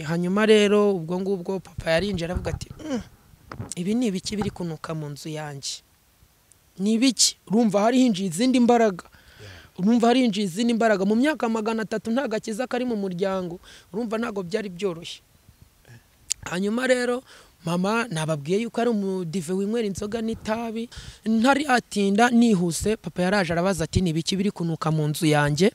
hanyuma rero ubwo ngubwo papa yarinjiye aravuga ati ibi ni ibiki biri kunuka mu nzu yanjye ni ibiki urumva harinjiye izindi mbaraga urumva harinjiye izindi mbaraga mu myaka magana atatu nta gakiza kari mu muryango urumva ntabwo byari byoroshye hanyuma rero mama nababwiye yuko ari umudive winywera inzoga n'itabi ntari atinda nihuse papa yaraje arabaza ati ni ibiki biri kunuka mu nzu yanjye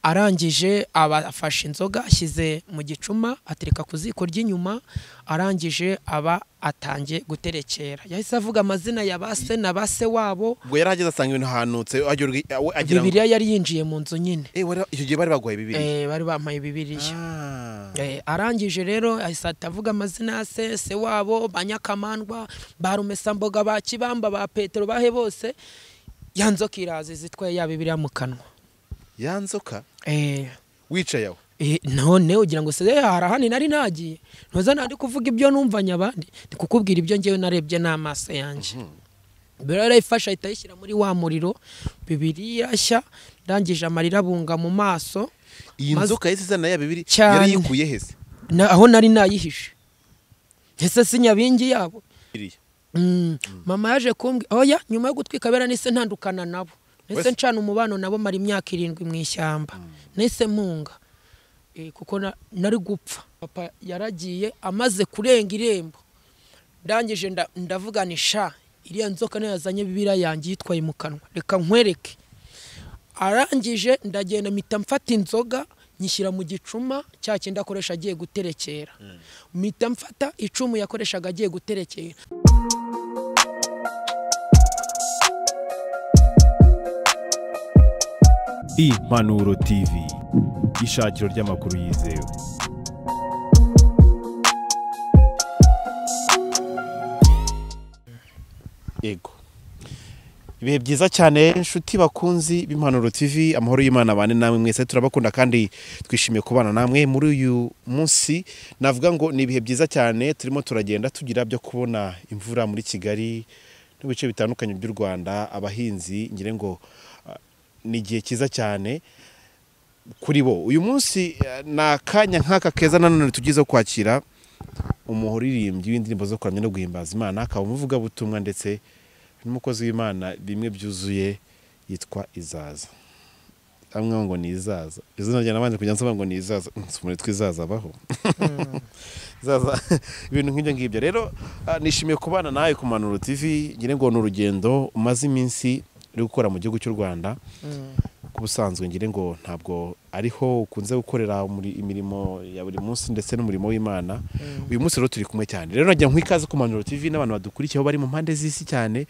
arangije aba afashe inzoga ashyize mu gicuma atereka ku ziko ry'inyuma arangije aba atangiye guterekera yahise avuga amazina ya ba se na ba se wabo ubwo yari ageze asanga ibintu ahanutse agira ubwi- awe- agira ngo bibiliya yari yinjiye mu nzu nyine Eh, wari- icyo gihe bari baguhaye bibiri Eh, bari bampaye bibiliya Ah. Eh, arangije rero ahise ahita avuga amazina ya se se wabo ba nyakamandwa ba rumesamboga ba kibamba ba petero bahe bose ya nzoka iraza iza itwaye ya bibiliya mu kanwa ya nzoka Eh, wicaye aho eh, none ugira ngo se "Eh, hari ahandi nari nagiye ntuza nandi kuvuga ibyo numvanye abandi ndi kukubwira ibyo ngewe narebye n'amaso yanjye bibiliya yarayifashe ahita ayishyira muri wa muriro bibiliya nshya ndangije amarira abunga mu maso iyi Maze- nzoka yahise izana ya bibiri Cyane. yari yikuye hese na, aho nari nayihishe ese si nyabingi yabo Biriya. mm. mama yaje kumbwira oya nyuma yo gutwika bera nise ntandukana nabo nise Wese- ncana umubano nabo mara imyaka irindwi mu ishyamba nise munga e, kuko na- nari gupfa papa yaragiye amaze kurenga irembo ndangije nda- ndavuga ni sha iriya nzoka niyo yazanye bibiriya yanjye yitwaye mu kanwa reka nkwereke arangije ndagenda mpita mfata inzoga nyishyira mu gicuma cya kindi akoresha agiye guterekera mpita mfata icumu yakoreshaga agiye guterekera impanuro tv ishakiro ry'amakuru yizewe yego ibihe byiza cyane inshuti bakunzi b'impanuro tv amahoro y'imana abane namwe mwese turabakunda kandi twishimiye kubana namwe muri uyu munsi navuga ngo ni ibihe byiza cyane turimo turagenda tugira byo kubona imvura muri kigali no mu bice bitandukanye by'u rwanda abahinzi ngira ngo ah, ni igihe cyiza cyane kuri bo uyu munsi eh, ni akanya nk'aka keza nanone tugize kwakira umuririmbyi w'indirimbo zo kuramya no guhimbaza imana akaba umuvugabutumwa ndetse n'umukozi w'imana bimwe byuzuye yitwa izaza amwe ngo ni izaza izina rya nabanje kujya nsoma ngo ni izaza nsumure twizaza abaho izaza ibintu nk'ibyo ngibyo rero ah, nishimiye kubana nawe ku manuro tv ngira ngo ni urugendo umaze iminsi uri gukora mu gihugu cy'u rwanda ku busanzwe ngira ngo ntabwo ariho ukunze gukorera muri imirimo ya buri munsi ndetse n'umurimo w'imana uyu munsi rero turi kumwe cyane rero nagira nk'ikaze ku manuro tv n'abantu badukurikiye aho bari mu mpande z'isi cyane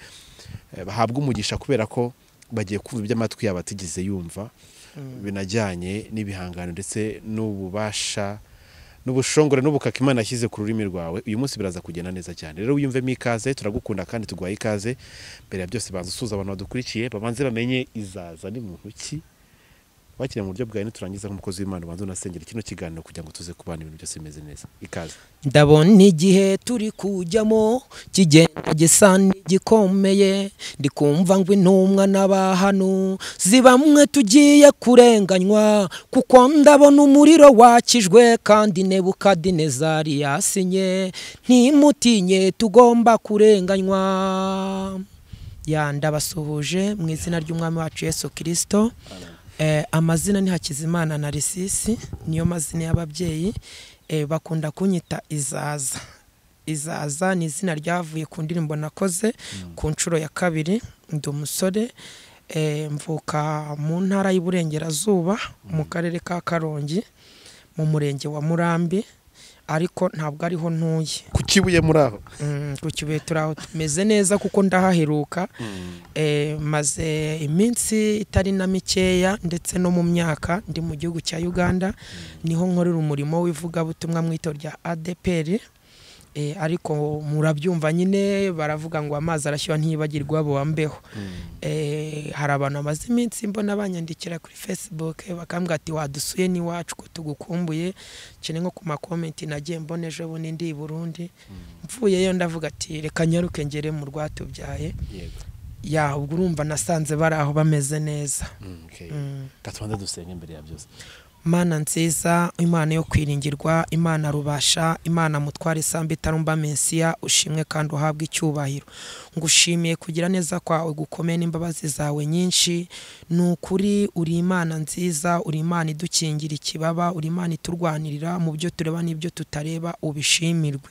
eh, bahabwa umugisha kubera ko bagiye kumva iby'amatwi yabo atigeze yumva binajyanye n'ibihangano ndetse n'ububasha n'ubushongore n'ubukaka imana yashyize ku rurimi rwawe uyu munsi biraza kugenda neza cyane rero wiyumvemo ikaze turagukunda kandi tuguhaye ikaze mbere ya byose banza usuza abantu badukurikiye babanze bamenye izaza ni muntu ki wakiriye mu buryo bwawe niturangiza nk'umukozi w'imana ubanza unasengera kino kiganiro kugira ngo tuze kubana ibintu byose bimeze neza ikaze ndabona igihe turi kujyamo kigenda gisa n'igikomeye ndi kumva ngo intumwa n'abahanu si bamwe tugiye kurenganywa kuko ndabona umuriro wakijwe kandi nebukadinezari yasinye ntimutinye tugomba kurenganywa ya ndabasuhuje mu izina ry'umwami wacu yesu kirisito Eh, amazina ni hakizimana na risisi niyo mazina y'ababyeyi eh, bakunda kunyita izaza izaza ni izina ryavuye ku ndirimbo nakoze ku nshuro ya kabiri ndi umusore eh, mvuka mu ntara y'iburengerazuba mu karere ka karongi mu murenge wa murambi ariko ntabwo ariho ntuye ku kibuye muri aho Mm, ku kibuye turi aho tumeze neza kuko ndahaheruka Eh, maze iminsi itari na mikeya ndetse no mu myaka ndi mu gihugu cya uganda niho nkorera umurimo w'ivugabutumwa mu itorero rya adeperi Eh, ariko murabyumva nyine baravuga ngo amazi arashyuha ntiyibagirwa abo wambeho Eh, hari abantu bamaze iminsi mbona banyandikira kuri facebook bakambwira ati wadusuye n'iwacu ko tugukumbuye cyane nko ku makomenti nagiye mbona ejo bundi ndi i burundi mvuyeyo ndavuga ati reka nyaruke ngere mu rwatubyaye yego ya ubwo urumva nasanze bari aho bameze neza Mm, okay. Ka tubanze dusenge mbere ya byose mana nziza imana yo kwiringirwa imana rubasha imana mutware isambu itarumba mensiya ushimwe kandi uhabwe icyubahiro ngushimiye kugira neza kwawe gukomeye n'imbabazi zawe nyinshi ni ukuri uri imana nziza uri imana idukingira ikibaba uri imana iturwanirira mu byo tureba n'ibyo tutareba ubishimirwe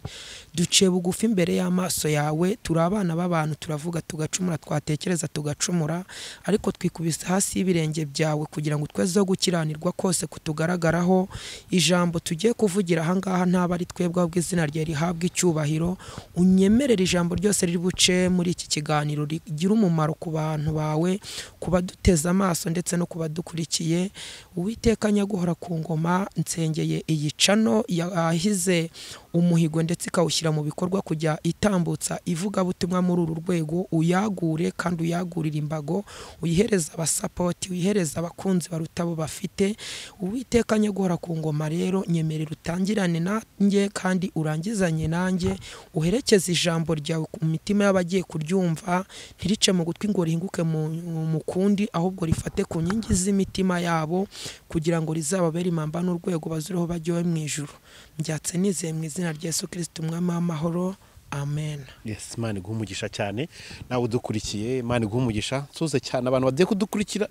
duciye bugufi imbere y'amaso yawe turi abana b'abantu turavuga tugacumura twatekereza tugacumura ariko twikubise hasi y'ibirenge byawe kugira ngo twezeho gukiranirwa kose kutugaragaraho ijambo tugiye kuvugira ahangaha ntabwo ari twebwe ahubwo izina rye rihabwa icyubahiro unyemerere ijambo ryose riri buce muri iki kiganiro rigira umumaro ku bantu bawe ku baduteze amaso ndetse no ku badukurikiye uwiteka nyaguhora ku ngoma nsengeye iyi cano yahize umuhigo ndetse ikawushyira mu bikorwa kujya itambutsa ivugabutumwa muri uru rwego uyagure kandi uyagurire imbago uyihereza abasapoti uyihereza abakunzi baruta abo bafite uwiteka nyaguhora ku ngoma rero nyemerera utangirane nanjye kandi urangizanye nanjye uherekeze ijambo ryawe ku mitima y'abagiye kuryumva ntirice mu gutwi ngo rihinguke mu mu kundi ahubwo rifate ku nkingi z'imitima yabo kugira ngo rizababere impamba n'urwego bazuriho bajyawe mu ijuru mbyatse nizeye mu izina rya yesu kirisiti umwami w'amahoro amen yes imana iguha umugisha cyane nawe udukurikiye imana iguha umugisha nsuze cyane abantu bagiye kudukurikira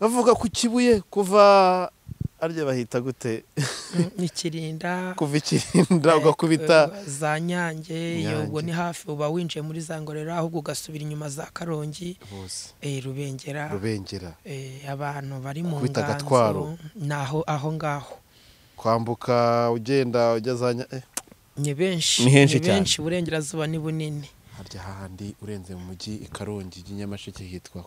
bavuga ku kibuye kuva arya bahita gute ikirinda kuva ikirinda ugakubita za nyange iyo ubwo Nyange. ni hafi uba winjiye muri za ngororero ahubwo ugasubira inyuma za karongi bose eh, rubengera rubengera eh, abantu bari mu Kubita agatwaro. nganzo naho aho ngaho kwambuka ugenda ujya za Nya- eh, ni benshi Ni henshi cyane. benshi uburengerazuba ni bunini harya hahandi urenze mu mujyi i karongi i nyamasheke hitwa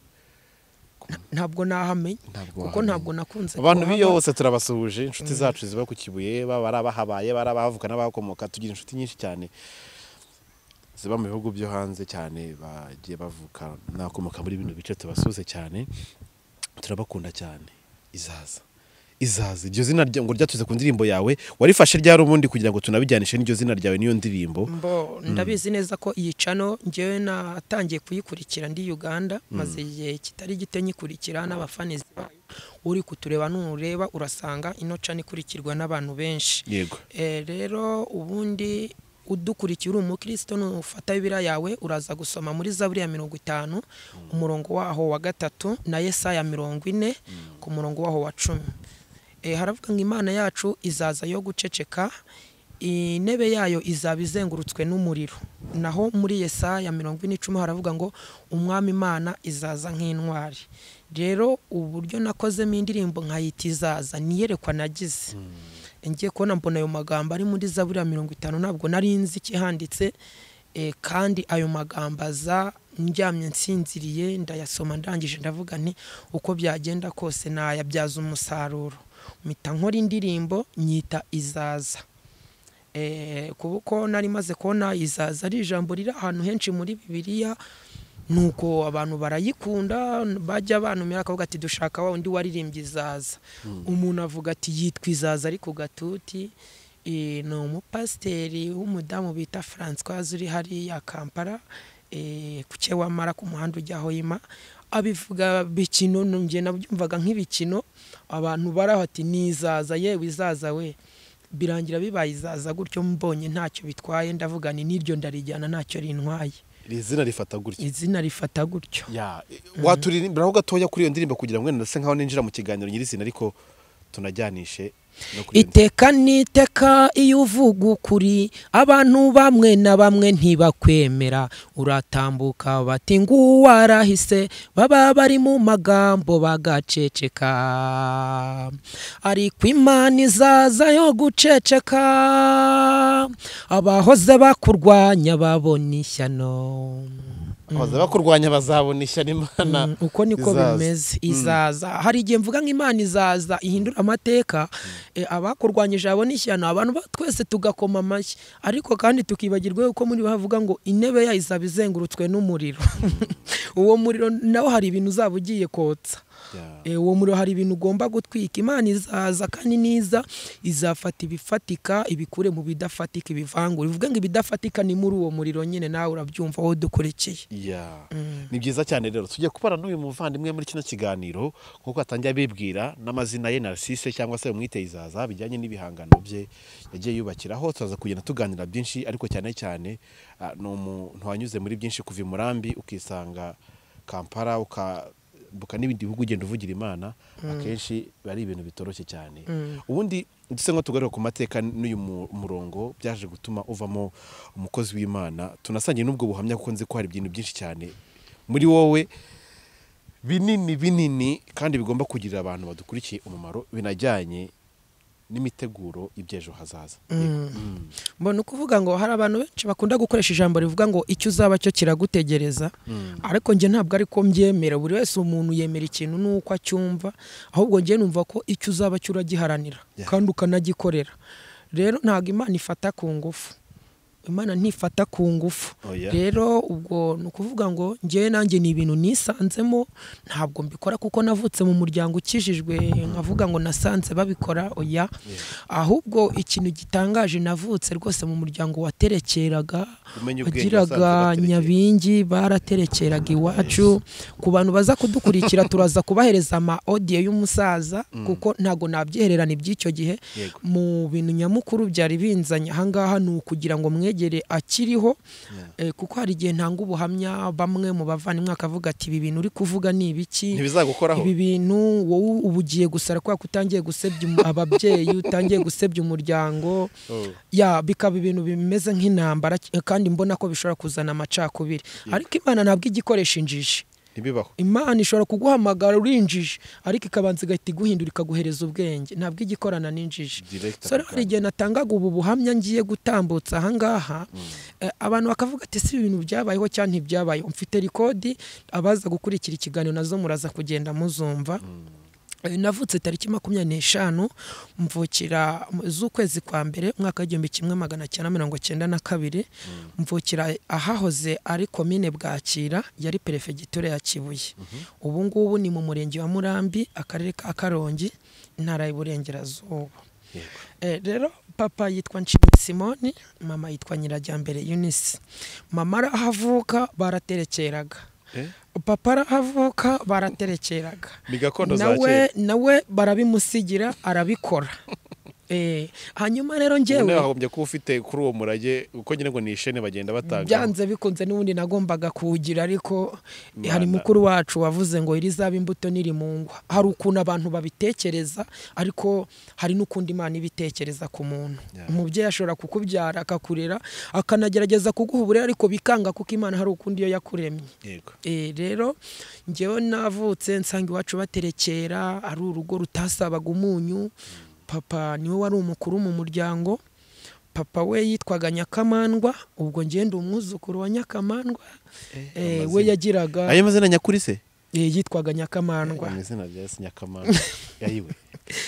ntabwo nahamenye ntabwo kuko wahamenya. ntabwo nakunze abantu kuhaba. b'iyo bose turabasuhuje inshuti zacu ziba ku kibuye baba ari abahabaye baba ari abahavuka n'abahakomoka tugira inshuti nyinshi cyane ziba mu bihugu byo hanze cyane bagiye bavuka n'abakomoka muri bino bice tubasuhuze cyane turabakunda cyane izaza izaza iryo zina rya- ngo ryatuze ku ndirimbo yawe warifashe ryari ubundi kugira ngo tunabijyanishe n'iryo zina ryawe n'iyo ndirimbo mbo ndabizi neza ko iyi cano ngewe natangiye kuyikurikira ndi uganda maze igihe kitari gito nyikurikira n'abafanizi bayo uri kutureba nureba urasanga ino cano ikurikirwa n'abantu benshi yego Eh, rero ubundi udukurikiye uri umukristo nufata bibiriya yawe uraza gusoma muri zaburi ya mirongo itanu umurongo waho wa gatatu na yesaya mirongo ine ku murongo waho wa cumi Eh, haravuga ngo imana yacu izaza yo guceceka intebe yayo izaba izengurutswe n'umuriro naho muri yesaya mirongo ine icumi haravuga ngo umwami imana izaza nk'intwari rero uburyo nakozemo indirimbo nkayita izaza niyerekwa nagize ngiye kubona mbona ayo magambo ari muri zaburi ya mirongo itanu ntabwo nari nzi ikihanditse eh, kandi ayo magambo aza ndyamye nsinziriye ndayasoma ndangije ndavuga nti uko byagenda kose nayabyaza umusaruro mpita nkora indirimbo nyita izaza Eh, kuko nari maze kubona izaza ari ijambo riri ahantu henshi muri bibiliya nuko abantu barayikunda bajya banumira akavuga ati dushaka wa undi waririmbye izaza umuntu avuga ati yitwa izaza ari ku gatuti Eh, ni umupasiteri w'umudamu bita francoise uri hariya kampala eh, ku cyewamara ku muhanda ujya hoima abivuga bikino njye nabyumvaga nk'ibikino abantu baraho ati ni izaza yewe izaza we birangira bibaye izaza gutyo mbonye ntacyo bitwaye ndavuga ni n'iryo ndarijyana ntacyo rintwaye iri zina rifata gutya izina rifata gutyo ya waturirimbiraho gatoya kuri iyo ndirimbo kugira ngo wenda ndase nkaho ninjira mu kiganiro nyirizina ariko tunajyanishe no kuri iyo ndirimbo. iteka n'iteka iyo uvuga ukuri abantu bamwe na bamwe ntibakwemera uratambuka bati nguwo arahise baba bari mu magambo bagaceceka ariko imana izaza yo guceceka abahoze bakurwanya babona ishyano baza bakurwanya bazabona ishyano imana Mm, uko niko izaza. bimeze izaza hari igihe mvuga nk'imana izaza ihindura amateka eh, abakurwanyije abona ishyano abantu ba- twese tugakoma amashyi ariko kandi tukibagirwa yuko muri bo havuga ngo intebe yayo izaba izengurutswe n'umuriro uwo muriro nawo hari ibintu uzaba ugiye kotsa Eh, uwo muriro hari ibintu ugomba gutwika imana izaza kandi niza izafata ibifatika ibikure mu bidafatika ibivangura bivuga ngo ibidafatika ni muri uwo muriro nyine nawe urabyumva wowe dukurekeye ya ni byiza cyane rero tujya kubara n'uyu muvandimwe muri kino kiganiro nk'uko atangiye abibwira n'amazina ye Narcisse cyangwa se umwite izaza bijyanye n'ibihangano bye yagiye yubakiraho turaza kugenda tuganira byinshi ariko cyane cyane ah, ni umuntu wanyuze muri byinshi kuva i murambi ukisanga kampala ukambuka n'ibindi bihugu ugenda uvugira imana akenshi biba ari ibintu bitoroshye cyane ubundi duse nko tugaruka ku mateka n'uyu mu- murongo byaje gutuma uvamo umukozi w'imana tunasangiye n'ubwo buhamya kuko nzi ko hari ibintu byinshi cyane muri wowe binini binini kandi bigomba kugirira abantu badukurikiye umumaro binajyanye n'imiteguro y'ibyejo hazaza mbona ukuvuga ngo hari abantu benshi bakunda gukoresha ijambo rivuga ngo icyo uzaba cyo kiragutegereza ariko njye ntabwo ari ko mbyemera buri wese umuntu yemera ikintu n'uko acyumva ahubwo njye numva ko icyo uzaba cyo uragiharanira Yeah. kandi ukanagikorera rero ntabwo imana ifata ku ngufu imana ntifata ku ngufu Oya. rero ubwo ni ukuvuga ngo njyewe nanjye ni ibintu nisanzemo ntabwo mbikora kuko navutse mu muryango ukijijwe nkavuga ngo nasanze babikora oya ahubwo ikintu gitangaje navutse rwose mu muryango waterekeraga Umenye ubwenge wasanze wagiraga baterekera. nyabingi baraterekeraga iwacu ku bantu baza kudukurikira turaza kubahereza ama audio y'umusaza kuko ntago nabyihererana iby'icyo gihe Yego. mu bintu nyamukuru byari binzanye ahangaha ni ukugira ngo mwegere akiriho eh, kuko hari igihe ntanga ubuhamya bamwe mu bavandimwe akavuga ati ibi bintu uri kuvuga ni ibiki ntibizagukoraho ibi bintu wowe uba ugiye gusara kubera ko utangiye gusebya um- ababyeyi utangiye gusebya umuryango Oh. ya bikaba ibintu bimeze nk'intambara eh, kandi mbona ko bishobora kuzana amacakubiri ariko imana ntabwo ijya ikoresha injiji ntibibaho imana ishobora kuguhamagara urinjiji ariko ikabanza igahita iguhindura ikaguhereza ubwenge ntabwo ijya ikorana n'injiji Direct so rero ako hari kanya. igihe natangaga ubu buhamya ngiye gutambutsa ahangaha eh, abantu bakavuga ati si ibintu byabayeho cyangwa ntibyabayeho mfite rikodi abaza gukurikira ikiganiro nazo muraza kugenda muzumva Eh, navutse tariki makumyabiri n'eshanu mvukira mu- z'ukwezi kwa mbere umwaka w'igihumbi kimwe magana cyenda mirongo cyenda na kabiri mvukira ahahoze ari komine bwakira yari perefegitura ya kibuye ubu ngubu ni mu murenge wa murambi akarere ka karongi intara y'uburengerazuba Yego. Eh, rero papa yitwa nshimye simoni mama yitwa nyirajyambere yunisi mama arahavuka baraterekeraga Eh? papa arahavuka baraterekeraga Ni gakondo za nawe kera. nawe barabimusigira arabikora Eh, hanyuma rero ubu nawe njyewe wagombye kuba ufite kuri uwo murage kuko nyine ngo ni ishene bagenda batanga byanze bikunze n'ubundi nagombaga kuwugira ariko eh, hari Imana. mukuru wacu wavuze ngo iri zaba imbuto niri mu ngwa hari ukuntu abantu babitekereza ariko hari n'ukundi imana ibitekereza ku muntu Yeah. umubyeyi ashobora kukubyara akakurera akanagerageza kuguha uburere ariko bikanga kuko imana hari ukundi iyo yakuremye yego E, rero njyewe navutse nsanga iwacu baterekera ari urugo rutasabaga umunyu papa niwe wari umukuru mu muryango papa we yitwaga nyakamandwa ubwo njyewe ndi umwuzukuru wa nyakamandwa E, we amazina. yagiraga ayo mazina nyakuri se e, yitwaga nyakamandwa amazina bya yesu nyakamana yayiwe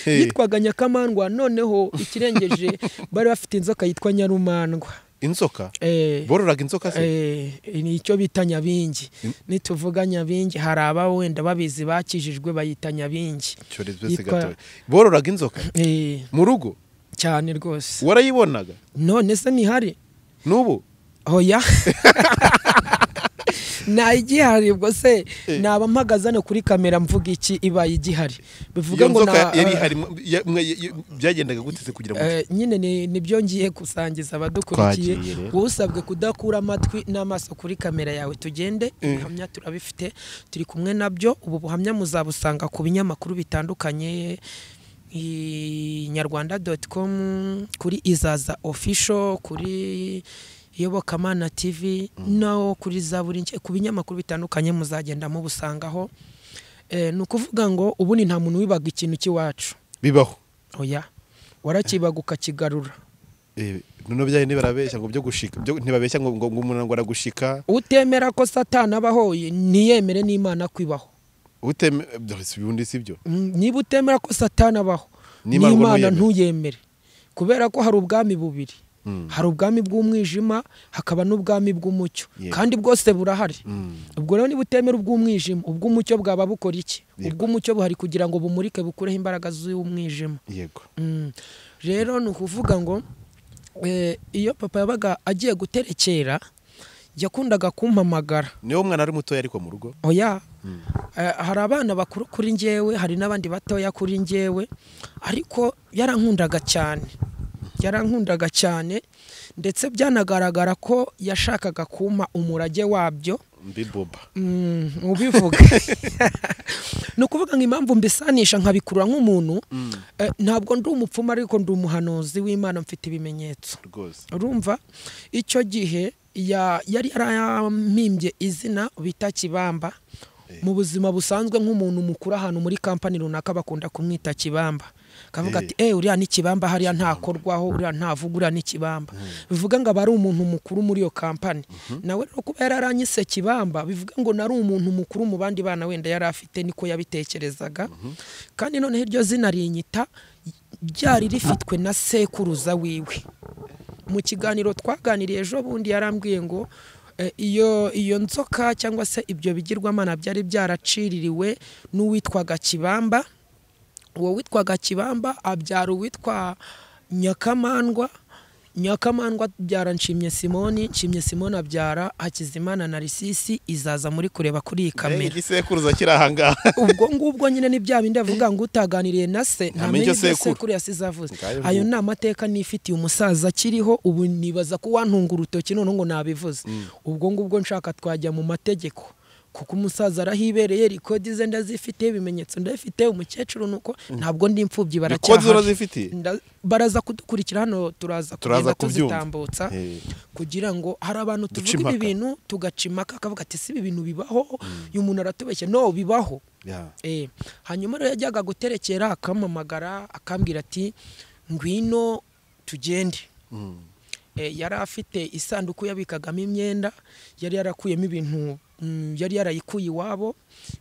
yitwaga nyakamandwa noneho ikirengeje bari bafite inzoka yitwa nyarumandwa inzoka Eh, bororaga inzoka se Eh, ni icyo bita nyabingi nituvuga nyabingi hari aba wenda babizi bakijijwe bayita nyabingi Cyorezo se yitwa- gatoya. bororaga inzoka Eh, mu rugo cyane rwose warayibonaga none se ntihari n'ubu hoya nta igihari ubwo se naba mpagaze hano kuri kamera mvuga iki ibaye igihari iyo bivuga ngo nzoka na- yari ihari mu- ya- mwe- ya- byagendaga gute se kugira ngo Eh, nyine ni- nibyo ngiye gusangiza abadukurikiye Twagiye rero. wowe usabwe kudakura amatwi n'amaso kuri kamera yawe tugende ibihamya turabifite turi kumwe nabyo ubu buhamya muzabusanga ku binyamakuru bitandukanye inyarwanda doti komu kuri izaza ofisho kuri iyobokamana tivi no kuri za buri nke- ku binyamakuru bitandukanye muzagenda mubusangaho Eh, ni ukuvuga ngo ubundi nta muntu wibaga ikintu cy'iwacu bibaho oya warakibaga ukakigarura Eh, none byaye ntibarabeshya ngo byo gushika byo- ntibabeshya ngo ngo ngo umuntu ngo aragushika utemera ko satani abaho ntiyemere n'imana kwibaho uteme eh, si ubundi si byo niba utemera ko satani abaho N'Imana ngo n'imana ntuyemere. ntuyemere kubera ko hari ubwami bubiri hari ubwami bw'umwijima hakaba n'ubwami bw'umucyo Yego. kandi bwose burahari Mm. ubwo rero niba utemera ubw'umwijima ubw'umucyo bwaba bukora iki Yego. ubw'umucyo buhari kugira ngo bumurike bukureho imbaraga z'umwijima yego Mm. rero ni ukuvuga ngo eh, iyo papa yabaga agiye guterekera yakundaga kumpamagara niwo mwana ari mutoya ariko mu rugo oya Eh, hari abana bakuru kuri njyewe hari n'abandi batoya kuri njyewe ariko yarankundaga cyane yarankundaga cyane ndetse byanagaragara ko yashakaga kumpa umurage wabyo mbibuba Mm, ubivuga ni ukuvuga ngo impamvu mbisanisha nkabikurura nk'umuntu eh, ntabwo ndi umupfumu ariko ndi umuhanuzi w'imana mfite ibimenyetso rwose urumva icyo gihe ya- yari yarampimbye izina bita kibamba mu buzima busanzwe nk'umuntu mukuru ahantu muri kampani runaka bakunda kumwita kibamba kavuga Eh. ati eh uriya ni kibamba hariya ntakorwaho uriya ntavuga uriya ni kibamba bivuga ngo aba ari umuntu mukuru muri iyo kampani nawe rero kuba yararanyise kibamba bivuga ngo nari umuntu mukuru mu bandi bana wenda yari afite niko yabitekerezaga kandi noneho iryo zina rinyita ryari rifitwe na sekuruza wiwe mu kiganiro twaganiriye ejo bundi yarambwiye ngo eh, iyo iyo nzoka cyangwa se ibyo bigirwamana byari byaraciririwe n'uwitwaga kibamba uwo witwaga kibamba abyara uwitwa nyakamandwa nyakamandwa abyara nshimye simoni nshimye simoni abyara hakizimana na risisi izaza muri kureba kuri iyi kamera igisekuruza kiri ahangaha ubwo ngubwo nyine ni bya bindi avuga ngo utaganiriye na se ntamenya icyo ibyo sekuru. sekuru yasize avuze Ngayo ayo nuko. ni amateka nifitiye umusaza akiriho ubu nibaza ko wantunga urutoki noneho ngo nabivuze ubwo ngubwo nshaka twajya mu mategeko kuko umusaza arahibereye rikodi ze ndazifite ibimenyetso ndabifite umukecuru nuko ntabwo ndi imfubyi rikodi baracyahari urazifite Nda- baraza kudukurikira hano turaza kugenda Turaza kubyumva. tuzitambutsa Eh. kugira ngo hari abantu Duca tuvuga ibi impaka. bintu tugaca impaka akavuga ati si ibi bintu bibaho uyu muntu aratubeshya no bibaho Ya. Eh, hanyuma rero yajyaga guterekera akampamagara akambwira ati ngwino tugende Mm. Eh, yari afite isanduku yabikagamo imyenda yari yarakuyemo ibintu mm, yari yarayikuye iwabo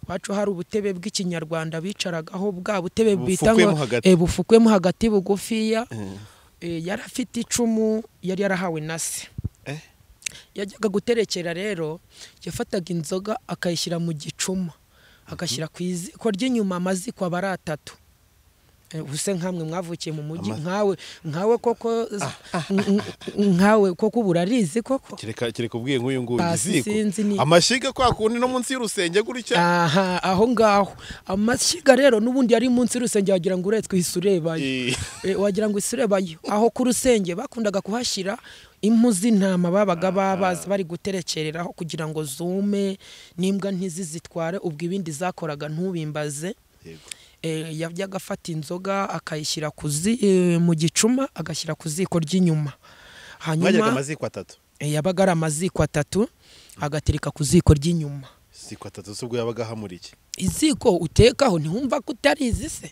iwacu hari ubutebe bw'ikinyarwanda bicaragaho bwa butebe bita ngo Bufukwemo hagati. eh, bufukwemo hagati bugufiya Eh. Eh, yari afite icumu yari yarahawe na se Eh. yajyaga guterekera rero yafataga inzoga akayishyira mu gicuma agashyira ku iziko ry'inyuma amaziko aba ari atatu Eh, ubuse nkamwe mwavukiye mu mujyi Ama- nkawe nkawe koko n- n- nkawe koko burarizi koko kereka kereka ubwiye nk'uyu nguyu Pasi igiziko sinzi ni- amashyiga kwa kundi no munsi y'urusenge gutya aha aho ngaho amashyiga rero n'ubundi yari munsi y'urusenge wagira ngo uretswe uhise urebayo Eh. Eh, wagira ngo isirebayo aho ku rusenge bakundaga kuhashyira impu z'intama babaga babazi bari guterekereraho kugira ngo zume n'imbwa ntizizitware ubwo ibindi zakoraga ntubimbaze Yego. Eh, yajyaga afata inzoga akayishyira ku zi- eh, mu gicuma agashyira ku ziko ry'inyuma mwajyaga hanyuma amaziko atatu eh, yabaga ari amaziko atatu agatereka ku ziko ry'inyuma ziko atatu se ubwo yabaga ahamura iki iziko utekaho ntiwumva ko utarizi se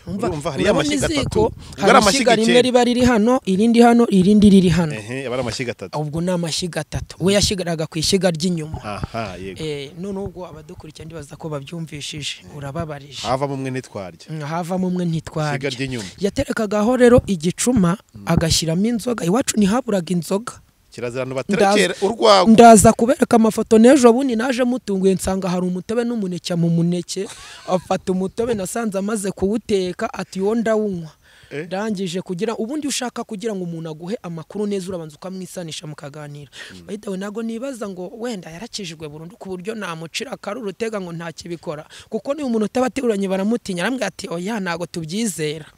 Umva- Urumva hariya urabona amashyiga iziko, atatu. hari Ubwo ari amashyiga amashyiga rimwe icyenda. riba riri hano irindi hano irindi riri hano ehe aba ari amashyiga atatu ubwo ni amashyiga atatu we yashyigaraga ku ishyiga ry'inyuma aha yego Eh, none ubwo abadukurikira ndibaza ko babyumvishije urababarije havamo umwe ntitwarya Mm, havamo umwe ishyiga ntitwarya ry'inyuma yaterekagaho rero igicuma agashyiramo inzoga iwacu ntihaburaga inzoga kirazira baterekera urwagwa ndaza kubereka amafoto n'ejo bundi naje mutunguye nsanga hari umutobe n'umuneke mu muneke afata umutobe nasanze amaze kuwuteka ati wo ndawunywa Eh? ndangije kugira ubundi ushaka kugira ngo umuntu aguhe amakuru neza urabanza ukamwisanisha mukaganira bayitewe ntabwo nibaza ngo wenda yarakijijwe burundu ku buryo namucira akaruru utega ngo ntakibikora kuko niba umuntu utaba ateruranye baramutinya arambwira ati oya ntabwo tubyizera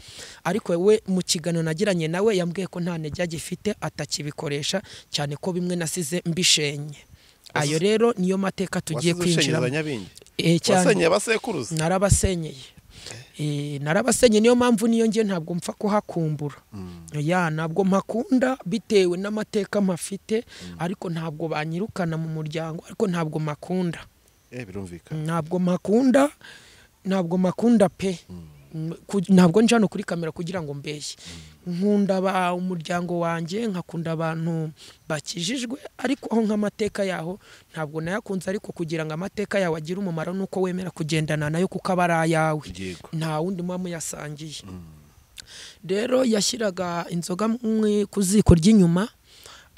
ariko we mu kiganiro nagiranye nawe yambwiye ko nta ntege agifite atakibikoresha cyane ko bimwe nasize mbishenye ayo rero niyo mateka tugiye wasize ushenyeza kwinjiramo nyabingi Eh, cyane wasenyeye abasekuruza narabasenyeye Eh, narabasenyeye niyo mpamvu niyo ngiye ntabwo mpfa kuhakumbura ya ntabwo mpakunda bitewe n'amateka mpafite ariko ntabwo banyirukana mu muryango ariko ntabwo mpakunda eh birumvikana ntabwo mpakunda ntabwo mpakunda pe Mm, ku- ntabwo nje hano kuri kamera kugira ngo mbeshye nkunda ba umuryango wanjye nkakunda abantu bakijijwe ariko aho nk'amateka yaho ntabwo nayakunze ariko kugira ngo amateka yawe agire umumaro nuko wemera kugendana nayo kuko aba ari ayawe yego nta wundi muba muyasangiye rero yashyiraga inzoga mwe ku ziko ry'inyuma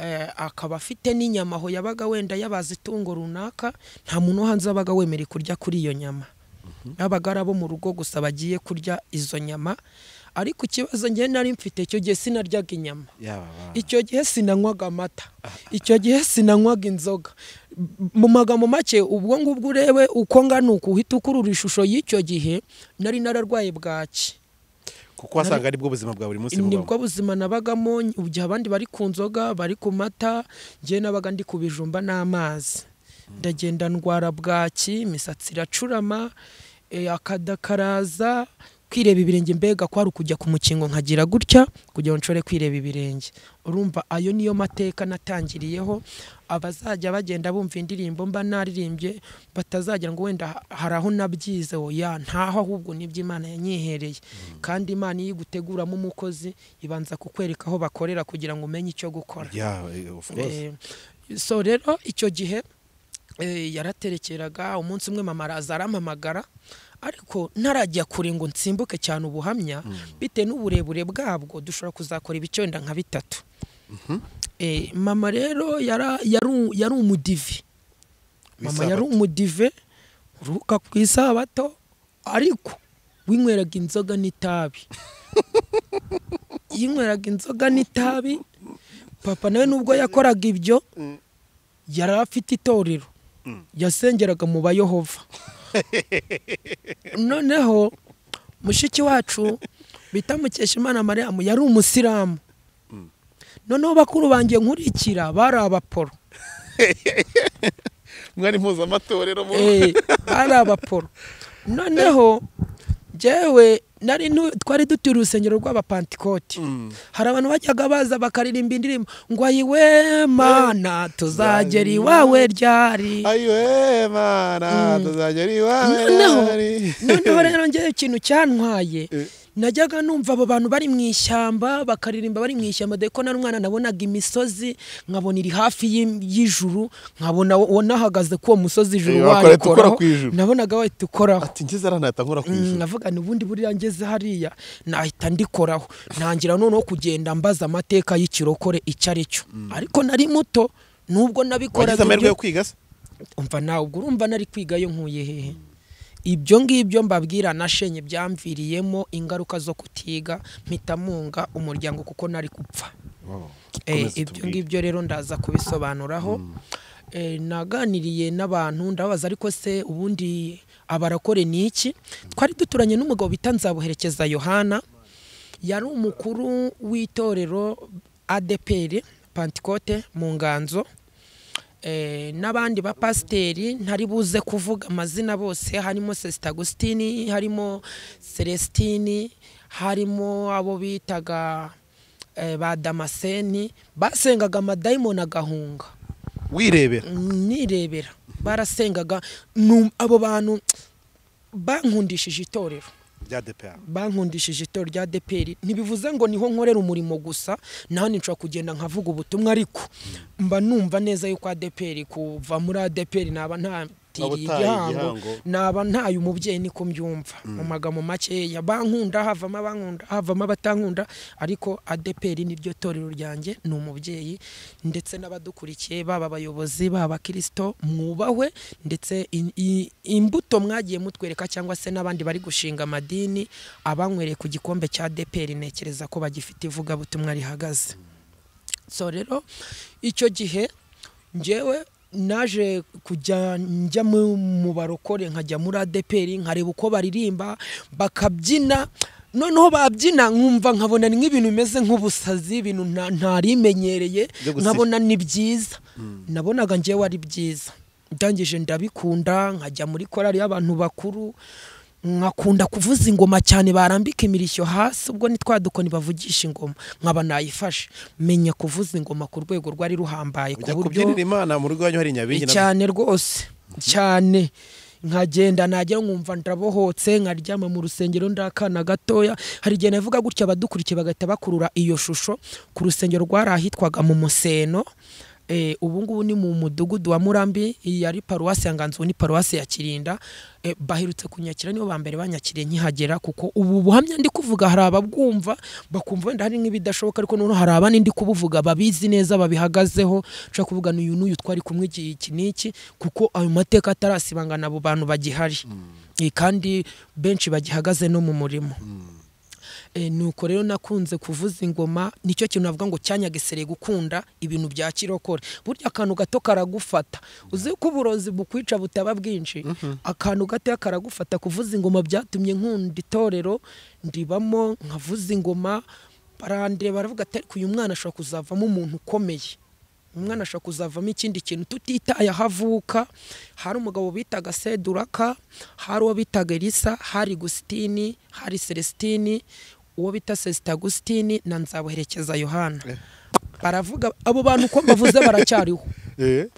eh, akaba afite n'inyama aho yabaga wenda yabaze itungo runaka nta muntu wo hanze wabaga wemerewe kurya kuri iyo nyama yabaga ari abo mu rugo gusa bagiye kurya izo nyama ariko ikibazo njye nari mfite icyo gihe sinaryaga inyama yaba ba- icyo gihe sinanywaga amata icyo gihe sinanywaga inzoga mu magambo make ubwo ngubwo urebe uko ngana uku uhita ukurura ishusho y'icyo gihe nari nararwaye bwaki kuko wasanga aribwo buzima bwa buri munsi bubamo nibwo buzima nabagamo igihe abandi bari ku nzoga bari ku mata njye nabaga ndi ku bijumba n'amazi ndagenda ndwara bwaki imisatsi iracurama eh, akada karaza kwireba ibirenge mbega kwari ukujya ku mukingo nkagira gutya kugira ngo nshobore kwireba ibirenge urumva ayo niyo mateka natangiriyeho abazajya bagenda bumva indirimbo mba naririmbye batazagira ngo wenda hari aho nabyize oya ntaho ahubwo nibyo imana yanyihereye kandi imana iyo iguteguramo umukozi ibanza kukwereka aho bakorera kugira ngo umenye icyo gukora Yeah, eh, of course. Eh, so rero icyo gihe eh, yaraterekeraga umunsi umwe mama araza arampamagara ariko ntarajya kure ngo nsimbuke cyane ubuhamya bitewe n'uburebure bwabwo dushobora kuzakora ibice wenda nka bitatu Eh, mama rero yara- yaru- yari umudive mama yari Isabato. umudive uruka ku isabato ariko winyweraga inzoga n'itabi yinyweraga inzoga n'itabi papa nawe nubwo yakoraga ibyo yari afite itorero yasengeraga mu bayehova noneho mushiki wacu bita mukeshimana mariyamu yari umusilamu noneho bakuru banjye nkurikira bari abaporo mwari mpuzamatorero mu Eh, bari abaporo noneho njyewe nari ntu- twari dutuye urusengero rw'abapantikoti hari abantu bajyaga baza bakaririmba indirimbo ngo ayiwe mana tuzagera iwawe ryari ayiwe mana tuzajya ari iwawe noneho ari. noneho rero ngewe ikintu cyantwaye Eh. najyaga numva abo bantu bari mu ishyamba bakaririmba bari mu ishyamba dore ko nari umwana nabonaga imisozi nkabona iri hafi y'i- y'ijuru nkabona wo- nahagaze kuri uwo musozi Eh, ijuru wakora- ukora warikoraho ku ijuru. nabonaga wahita ukoraho ati ngeze ara ntahita nkora ku Mm, ijuru navuga ni ubundi buriya ngeze hariya nahita ndikoraho ntangira noneho kugenda mbaza amateka y'ikirokore icyo ari cyo ariko nari muto nubwo wagize nabikoraga ibyo- amahirwe yo kwiga se umva nawe ubwo urumva nari kwiga yo nkuye hehe ibyo ngibyo mbabwira nashenye byamviriyemo ingaruka zo kutiga mpita munga umuryango kuko nari gupfa Eh, Komeza ibyo tubwire. ngibyo rero ndaza kubisobanuraho Eh, naganiriye n'abantu ndababaza ariko se ubundi abarakore ni iki twari duturanye n'umugabo bita nzabuherekeza yohana yari umukuru w'itorero adeperi pantikote mu nganzo Eh, n'abandi bapasiteri ntari buze kuvuga amazina bose harimo sesita agusitini harimo celestini harimo abo bitaga eh, ba damaseni basengaga amadayimoni agahunga wirebera nirebera barasengaga nu- abo bantu bankundishije itorero rya dpa bankundishije itorero rya deperi ntibivuze ngo niho nkorera umurimo gusa naho nshobora kugenda nkavuga ubutumwa ariko mba numva neza yuko adeperi kuva muri adeperi naba ntatiriye Waba utaye igihango igihango. naba ntaye umubyeyi niko mbyumva mu magambo makeya bankunda havamo abankunda havamo abatankunda ariko adeperi niryo torero ryanjye ni umubyeyi ndetse n'abadukurikiye baba abayobozi baba abakirisito mwubahwe ndetse in- i- imbuto mwagiye mutwereka cyangwa se n'abandi bari gushinga amadini abanywereye ku gikombe cya adeperi ntekereza ko bagifite ivugabutumwa rihagaze so rero icyo gihe njyewe naje kujya njya mu mu barokore nkajya muri adeperi nkareba uko baririmba bakabyina noneho babyina nkumva nkabona ni nk'ibintu bimeze nk'ubusazi ibintu nta- ntarimenyereye Byo gusifira. nkabona ni byiza nabonaga njyewe ari byiza ndangije ndabikunda nkajya muri korari y'abantu bakuru nkakunda kuvuza ingoma cyane barambika imirishyo hasi ubwo ni twa dukoni bavugisha ingoma nkaba nayifashe menya kuvuza ingoma ku rwego rwari ruhambaye ku ujya buryo kubyinira imana mu rugo wanyu hari inyabingi na- cyane rwose cyane nkagenda najya nkumva ndabohotse nkaryama mu rusengero ndakana gatoya hari igihe navuga gutya abadukurikiye bagahita bakurura iyo shusho ku rusengero rwari ahitwaga mu museno eh, ubu ngubu ni mu mudugudu wa murambi iyi yari paruwasi ya nganzo ni paruwasi ya kirinda eh, baherutse kunyakira nibo ba mbere banyakiriye nkihagera kuko ubu buhamya ndi kuvuga hari ababwumva bakumva wenda hari nk'ibidashoboka ariko noneho hari abandi ndi kubuvuga babizi neza babihagazeho ushobora kuvuga n'uyu n'uyu twari kumwe iki iki n'iki kuko ayo mateka atarasibangana abo bantu bagihari Eh, kandi benshi bagihagaze no mu murimo Eh, nuko rero nakunze kuvuza ingoma nicyo kintu navuga ngo cyanyagisereye gukunda ibintu bya kirokore burya akantu gato karagufata uzi ko uburozi bukwica butaba bwinshi akantu gato karagufata kuvuza ingoma byatumye nkunda itorero ndibamo nkavuza ingoma barandeba baravuga ati ariko uyu mwana ashobora kuzavamo umuntu ukomeye umwana ashobora kuzavamo ikindi kintu tutitaye aho avuka hari umugabo bitaga seduraka hari uwo bitaga elisa hari gusitini hari celestini uwo bita sesita gusitini na nzabuherekeza yohana baravuga abo bantu uko mbavuze baracyariho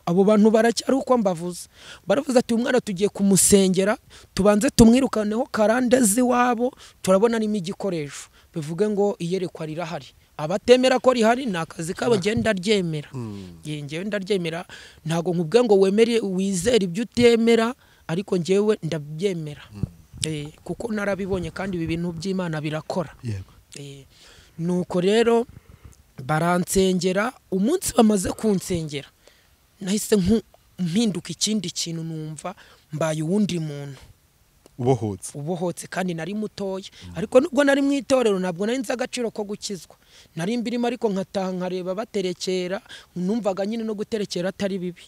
abo bantu baracyari uko mbavuze baravuze ati umwana tugiye kumusengera tubanze tumwirukaneho karandezi iwabo turabona arimo igikoresho bivuge ngo iyerekwa rirahari abatemera ko rihari ni akazi kabo genda ryemera Ye, njyewe ndaryemera ntabwo nkubwiye ngo wemere wizere ibyo utemera ariko njyewe ndabyemera Eh, kuko narabibonye kandi ibi bintu by'imana birakora Eh, nuko rero baransengera umunsi bamaze kunsengera nahise nku- mpinduka ikindi kintu numva mbaye uwundi muntu ubohotse ubohotse kandi nari mutoya ariko nubwo nari mu itorero ntabwo nari nzi agaciro ko gukizwa nari mbirimo ariko nkataha nkareba baterekera numvaga nyine no guterekera atari bibi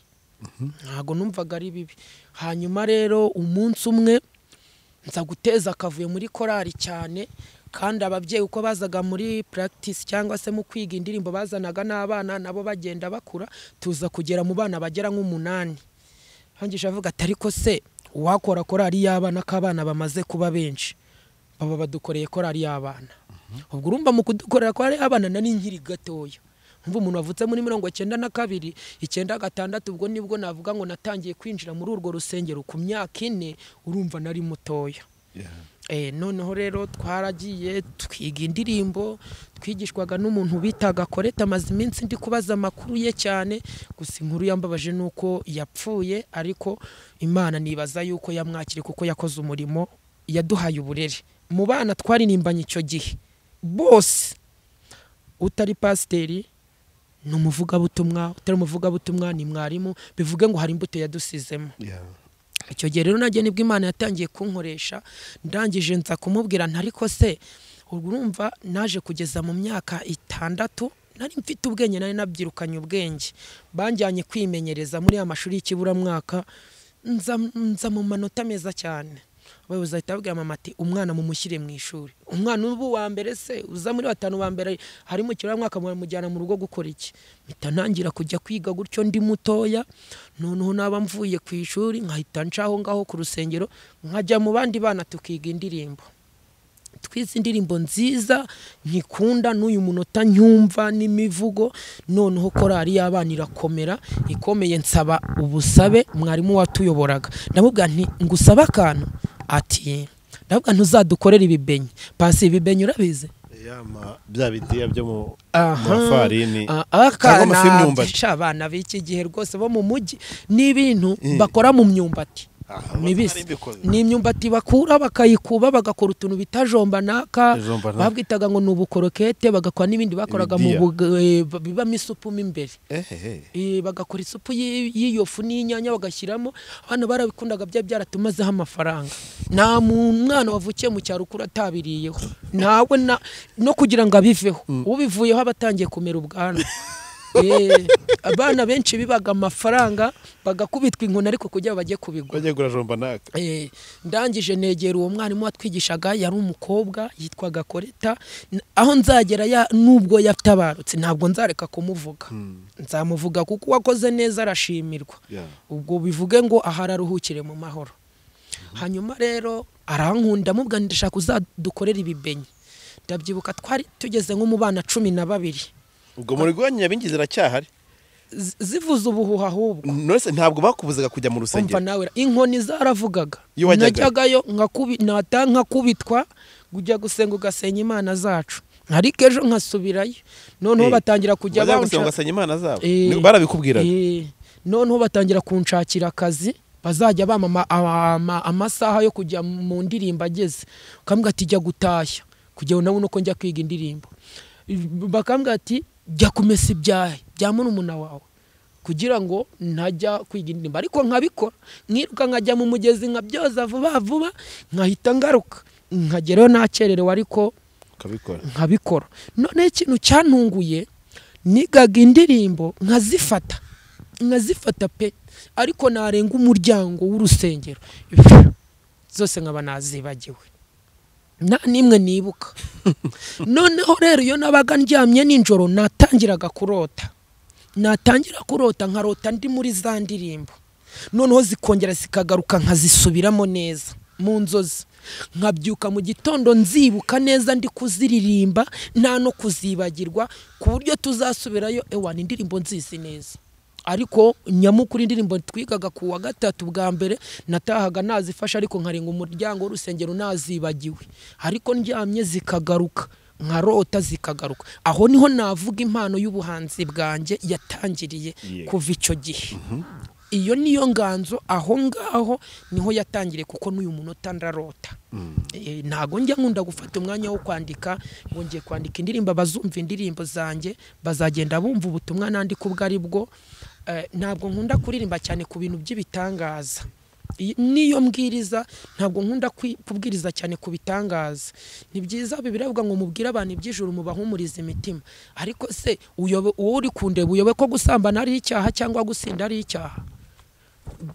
ntabwo numvaga ari bibi hanyuma rero umunsi umwe nza guteza akavuyo muri korali cyane kandi ababyeyi uko bazaga muri practice cyangwa se mu kwiga indirimbo bazanaga n'abana nabo bagenda bakura tuza kugera mu bana bagera nk'umunani hangisha avuga ati ariko se uwakora korali y'abana k'abana bamaze kuba benshi baba badukoreye korali y'abana ubwo urumva mu kudukorera korali y'abana nari nkiri gatoya umva umuntu wavutse muri mirongo icyenda na kabiri icyenda gatandatu ubwo nibwo navuga ngo natangiye kwinjira muri urwo rusengero ku myaka ine urumva nari mutoya Eh, noneho rero twaragiye twiga indirimbo twigishwaga n'umuntu bitaga koreta amaze iminsi ndi kubaza amakuru ye cyane gusa inkuru yambabaje ni uko yapfuye ariko imana nibaza yuko yamwakiriye kuko yakoze umurimo yaduhaye uburere mu bana twaririmbanye icyo gihe bose utari pasiteri ni umuvugabutumwa utari umuvugabutumwa ni mwarimu bivuge ngo hari imbuto yadusizemo icyo gihe rero nanjye nibwo imana yatangiye kunkoresha ndangije nza kumubwira nti ariko se ubwo urumva naje kugeza mu myaka itandatu nari mfite ubwenge nari nabyirukanye ubwenge banjyanye kwimenyereza muri ya mashuri y'ikiburamwaka nza, nza mu manota meza cyane abayobozi bahita babwira mama ati umwana mumushyire mu ishuri umwana uba uwa mbere se uza muri batanu ba mbere ari mu kiburamwaka mujyana mu rugo gukora iki mpita ntangira kujya kwiga gutyo ndi mutoya noneho naba mvuye ku ishuri nkahita ncaho ngaho ku rusengero nkajya mu bandi bana tukiga indirimbo twize indirimbo nziza nkikunda n'uyu munota nyumva n'imivugo noneho korari y'abana irakomera ikomeye nsaba ubusabe mwarimu watuyoboraga ndamubwira nti ngusaba akantu ati ndamubwira ntuzadukorere ibibenyi pasi ibibenyi urabize bya bitiya byo mu Aha. mafarini Ah, ah, cyangwa amafi kana- y'imyumbati. Sha, abana b'iki gihe rwose bo mu mujyi ni ibintu bakora mu myumbati mibisi ni imyumbati bakura bakayikuba bagakora utuntu bita jombanaka Jombanaka. babwitaga ngo ni ubukorokete bagakora n'ibindi bakoraga mu Ibidiya. bug- eh, b- bibamo isupu mo imbere ehehe Eh, bagakora isupu y'i- y'iyo fu n'inyanya bagashyiramo abana barabikundaga bya byaratumazeho amafaranga nta mu- mwana wavukiye mu cyaro ukura atabiriyeho ntawe na, no kugira ngo abiveho ubivuyeho aba atangiye kumera ubwanwa Eh, abana benshi bibaga amafaranga bagakubitwa inkoni ariko kugira ngo bajye kubigura bagiye gura jombanaka Eh, ndangije negera uwo mwarimu watwigishaga yari umukobwa yitwaga koreta N- aho nzagera ya nubwo yatabarutse ntabwo nzareka kumuvuga nzamuvuga kuko uwakoze neza arashimirwa Yeah. ubwo bivuge ngo aha araruhukire mu mahoro hanyuma rero arankunda mubwa ndashaka uzadukorera ibibenyi ndabyibuka twari tugeze nko mu bana cumi na babiri ubwo muri rwanyu nyabingi ziracyahari Z- zivuze ubuhuha ahubwo nose ntabwo bakubuzaga kujya umva mu rusengero nawe inkoni zaravugaga Iyo wajyaga. najyagayo nkakubi- nata nkakubitwa kujya gusenga ugasenya imana zacu ariko ejo nkasubirayo noneho Eh, batangira kujya bazabuze banshaka- ngo basanye imana zabo Eh, Ni- barabikubwiraga Eh, noneho batangira kunshakira akazi bazajya bamama ama- amasaha yo kujya mu ndirimbo ageze ukambwira ati jya gutashya kugira ngo nawe nuko njya kwiga indirimbo bakambwira ati jya kumesa ibyahe bya murumuna wawe kugira ngo ntajya kwiga indirimbo ariko nkabikora nkiruka nkajya mu mugezi nkabyoza vuba vuba nkahita ngaruka nkagerayo nakererewe ariko ukabikora nkabikora noneho ikintu cyantunguye nigaga indirimbo nkazifata nkazifata pe ariko narenga umuryango w'urusengero zose nkaba nazibagiwe nta n'imwe nibuka noneho rero iyo nabaga ndyamye nijoro natangiraga kurota natangira kurota nkarota ndi muri za ndirimbo noneho zikongera zikagaruka nkazisubiramo neza mu nzozi nkabyuka mu gitondo nzibuka neza ndi kuziririmba nta no kuzibagirwa ku buryo tuzasubirayo ewa ni indirimbo nzizi neza ariko nyamukuru indirimbo twigaga ku wa gatatu bwa mbere natahaga nazifashe ariko nkarenga umuryango w'urusengero nazibagiwe ariko ndyamye zikagaruka nkarota zikagaruka aho niho navuga impano y'ubuhanzi bwanjye yatangiriye Yeah. kuva icyo gihe iyo niyo nganzo aho ngaho niho yatangiriye kuko n'uyu munota ndarota Eh, ntago njya nkunda gufata umwanya wo kwandika ngo ngiye kwandika indirimbo abazumva indirimbo zanjye bazagenda bumva ubutumwa nandika ubwo ari bwo Eh, ntabwo nkunda kuririmba cyane ku bintu by'ibitangaza Iyi- niyo mbwiriza ntabwo nkunda kwi- kubwiriza cyane ku bitangaza ni byiza bibiri avuga ngo mubwire abantu iby'ijuru mubahumurize imitima ariko se uyobe- uwo uri kundeba uyobe ko gusambana ari icyaha cyangwa gusinda ari icyaha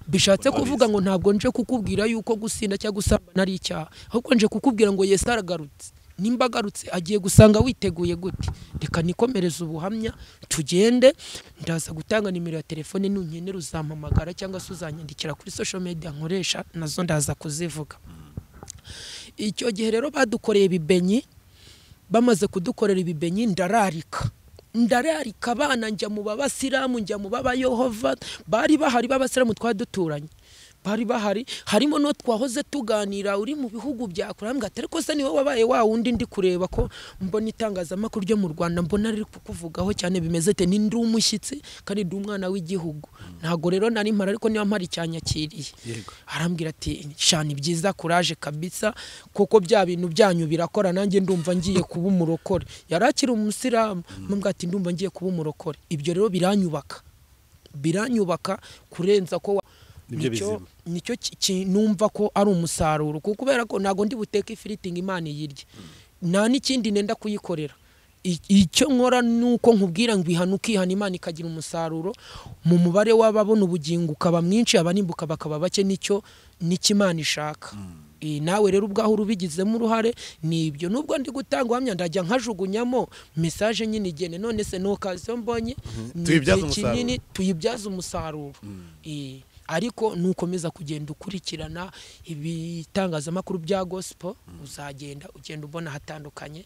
bishatse kuvuga ngo ntabwo nje kukubwira yuko gusinda cyangwa gusambana ari icyaha ahubwo nje kukubwira ngo yesu aragarutse nimba agarutse agiye gusanga witeguye gute reka nikomereze ubuhamya tugende ndaza gutanga nimero ya telefone nunkenera uzampamagara cyangwa se uzanyandikira kuri social media nkoresha nazo ndaza kuzivuga icyo gihe rero badukoreye ibibenyi bamaze kudukorera ibibenyi ndararika ndararika abana njya mu babasilamu njya mu b'abayehova bari bahari b'abasilamu twari duturanye bari bahari harimo no twahoze tuganira uri mu bihugu bya kure ambwira ati ariko se niwe wabaye wa wundi ndi kureba ko mbona itangazamakuru ryo mu rwanda mbona riri kukuvugaho cyane bimeze te ni ndi umushyitsi kandi ndi umwana w'igihugu ntago rero nari mpari ariko niba mpari cyanyakiriye Yego. arambwira ati shana byiza kuraje kabisa kuko bya bintu byanyu birakora nanjye ndumva ngiye kuba umurokore yari akiri umusilamu mpamvu ati ndumva ngiye kuba umurokore ibyo rero biranyubaka biranyubaka kurenza ko wa- Nibyo bizima. nicyo ki- ki- numva ko ari umusaruro kuko kubera ko ntabwo ndi buteke ifiriti ngo imana iyirye nta n'ikindi nenda kuyikorera I- icyo nkora ni uko nkubwira ngo ihana ukihana imana ikagira umusaruro mu mubare w'ababona ubugingo ukaba mwinshi abanimbuka bakaba bake nicyo nicyo imana ishaka Eh, nawe rero ubwaho urubigizemo uruhare ni ibyo nubwo ndi gutanga ubuhamya ndajya nkajugunyamo mesaje nyine igene none se ni okaziyo mbonye ni Tuyibyaze igihe umusaruro. kinini tuyibyaze umusaruro Eh, ariko nukomeza kugenda ukurikirana ibitangazamakuru bya gospel uzagenda ugenda ubona hatandukanye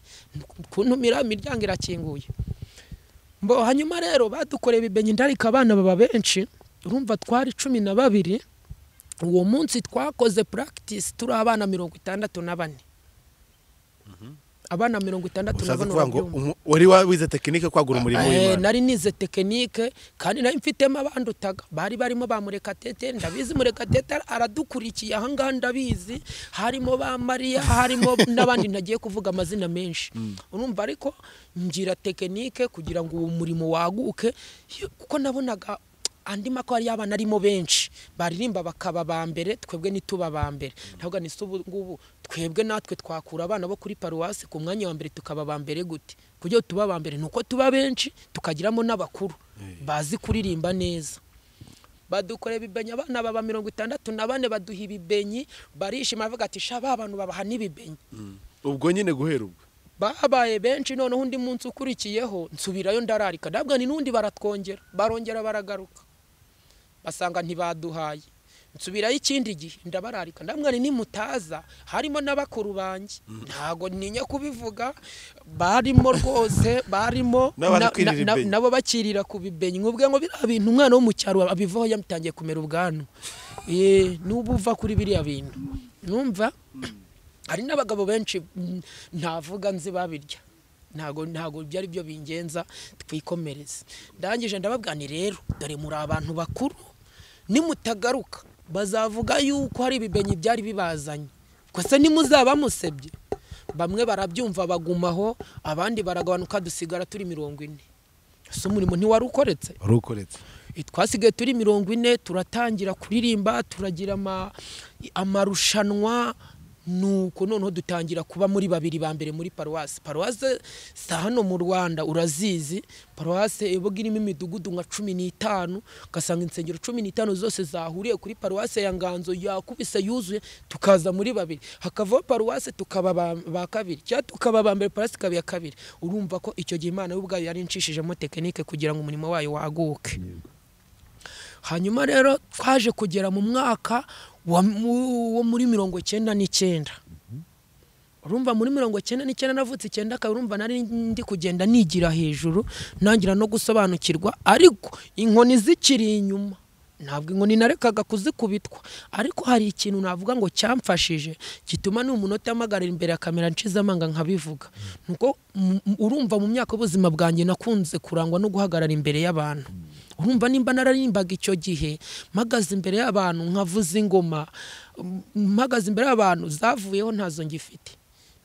kuntumira imiryango irakinguye mbo hanyuma rero badukoreye ibibenyi ndarika abana baba benshi urumva twari cumi na babiri uwo munsi twakoze practice turi abana mirongo itandatu na bane abana mirongo itandatu na ushatse bane kuvuga ngo urabyumva. umu- wari wawize tekinike kwagura umurimo Eh, w'imana nari nize tekinike kandi nari mfitemo abandutaga bari barimo ba murekatete ndabizi murekatete aradukurikiye ahangaha ndabizi harimo ba mariya harimo n'abandi ntagiye kuvuga amazina menshi urumva ariko ngira tekinike kugira ngo uwo murimo waguke Iyo- kuko nabonaga andi mako yari abana arimo benshi baririmba bakaba ba mbere twebwe ntituba ba mbere ntabwo ni se ubu ngubu twebwe natwe twakura abana bo kuri paruwasi ku mwanya wa mbere tukaba ba mbere gute kuburyo tuba ba mbere ni uko tuba benshi tukagiramo n'abakuru bazi kuririmba neza badukora ibibenyi abana baba mirongo itandatu na bane baduha ibibenyi barishima bavuga ati sha ba bantu babaha n'ibibenyi ubwo nyine guhera ubwo babaye benshi noneho undi munsi ukurikiyeho nsubirayo ndararika ndabwa ni n'undi baratwongera barongera baragaruka basanga ntibaduhaye nsubirayo ikindi gihe ndabararika ndamwani nimutaza harimo n'abakuru banjye ntago ntinya kubivuga barimo rwose barimo N'abandi na- kwirira na- na- ibenyi. nabo bakirira ku bibenyi nkubwe ngo biriya bintu umwana wo mu cyaro abivaho yamutangiye kumera ubwanwa Eh, n'ubu uva kuri biriya bintu numva hari n'abagabo benshi mm, ntavuga nzi babirya ntago ntago byari byo bingenza twikomereze ndangije ndababwira nti rero dore muri abantu bakuru nimutagaruka bazavuga yuko hari ibibenyi byari bibazanye gusa nimuzaba musebye bamwe barabyumva bagumaho abandi baragabanuka dusigara turi mirongo ine ese umurimo ntiwari ukoretse wari ukoretse twasigaye turi mirongo ine turatangira kuririmba turagira ama- amarushanwa nuko noneho dutangira kuba muri babiri ba mbere muri paruwasi paruwasi si hano mu rwanda urazizi paruwasi iba irimo imidugudu nka cumi n'itanu ugasanga insengero cumi n'itanu zose zahuriye kuri paruwasi ya nganzo yakubise yuzuye tukaza muri babiri hakavaho paruwasi tukaba ba- ba kabiri cyangwa tukaba ba mbere paruwasi ikaba iya kabiri urumva ko icyo gihe imana y'ubwayo yari incishijemo tekinike kugira ngo umurimo wayo waguke hanyuma rero twaje kugera mu mwaka wa- mu- wo muri mirongo icyenda n'icyenda urumva muri mirongo icyenda n'icyenda navutse icyenda akaba urumva nari ndi kugenda nigira hejuru ntangira no gusobanukirwa ariko inkoni zikiri inyuma ntabwo inkoni narekaga kuzikubitwa ariko hari ikintu navuga ngo cyamfashije gituma n'umunota mpagarara imbere ya kamera nshize amanga nkabivuga nuko m- m- urumva mu myaka y'ubuzima bwanjye nakunze kurangwa no guhagarara imbere y'abantu urumva nimba nararimbaga icyo gihe mpagaze imbere y'abantu nkavuza ingoma m- mpagaze imbere y'abantu zavuyeho ntazo ngifite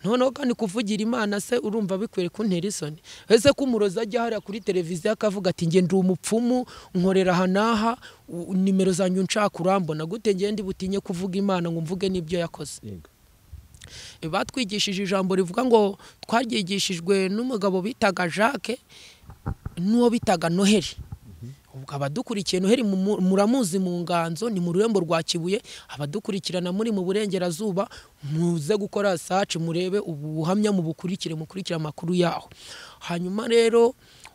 noneho kandi kuvugira imana se urumva bikwiriye kuntera isoni ese ko umurozi ajya hariya kuri televiziyo akavuga ati njye ndi umupfumu nkorera aha n'aha u- nimero zanjye nshaka urambona gute ngende butinye kuvuga imana ngo mvuge n'ibyo yakoze Yego. batwigishije ijambo rivuga ngo twaryigishijwe n'umugabo bitaga jacques n'uwo bitaga noheli ubwo abadukurikiye noheli mu- mu- muramuzi mu nganzo ni mu rurembo rwa kibuye abadukurikirana muri mu burengerazuba muze gukora saci murebe ubuhamya mu bukurikire mukurikire amakuru yaho hanyuma rero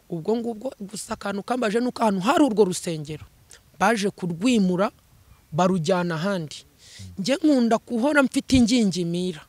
ubwo ngubwo gusa akantu kambaje nuko ahantu hari urwo rusengero baje kurwimura barujyana ahandi njye nkunda guhora mfite ingingimira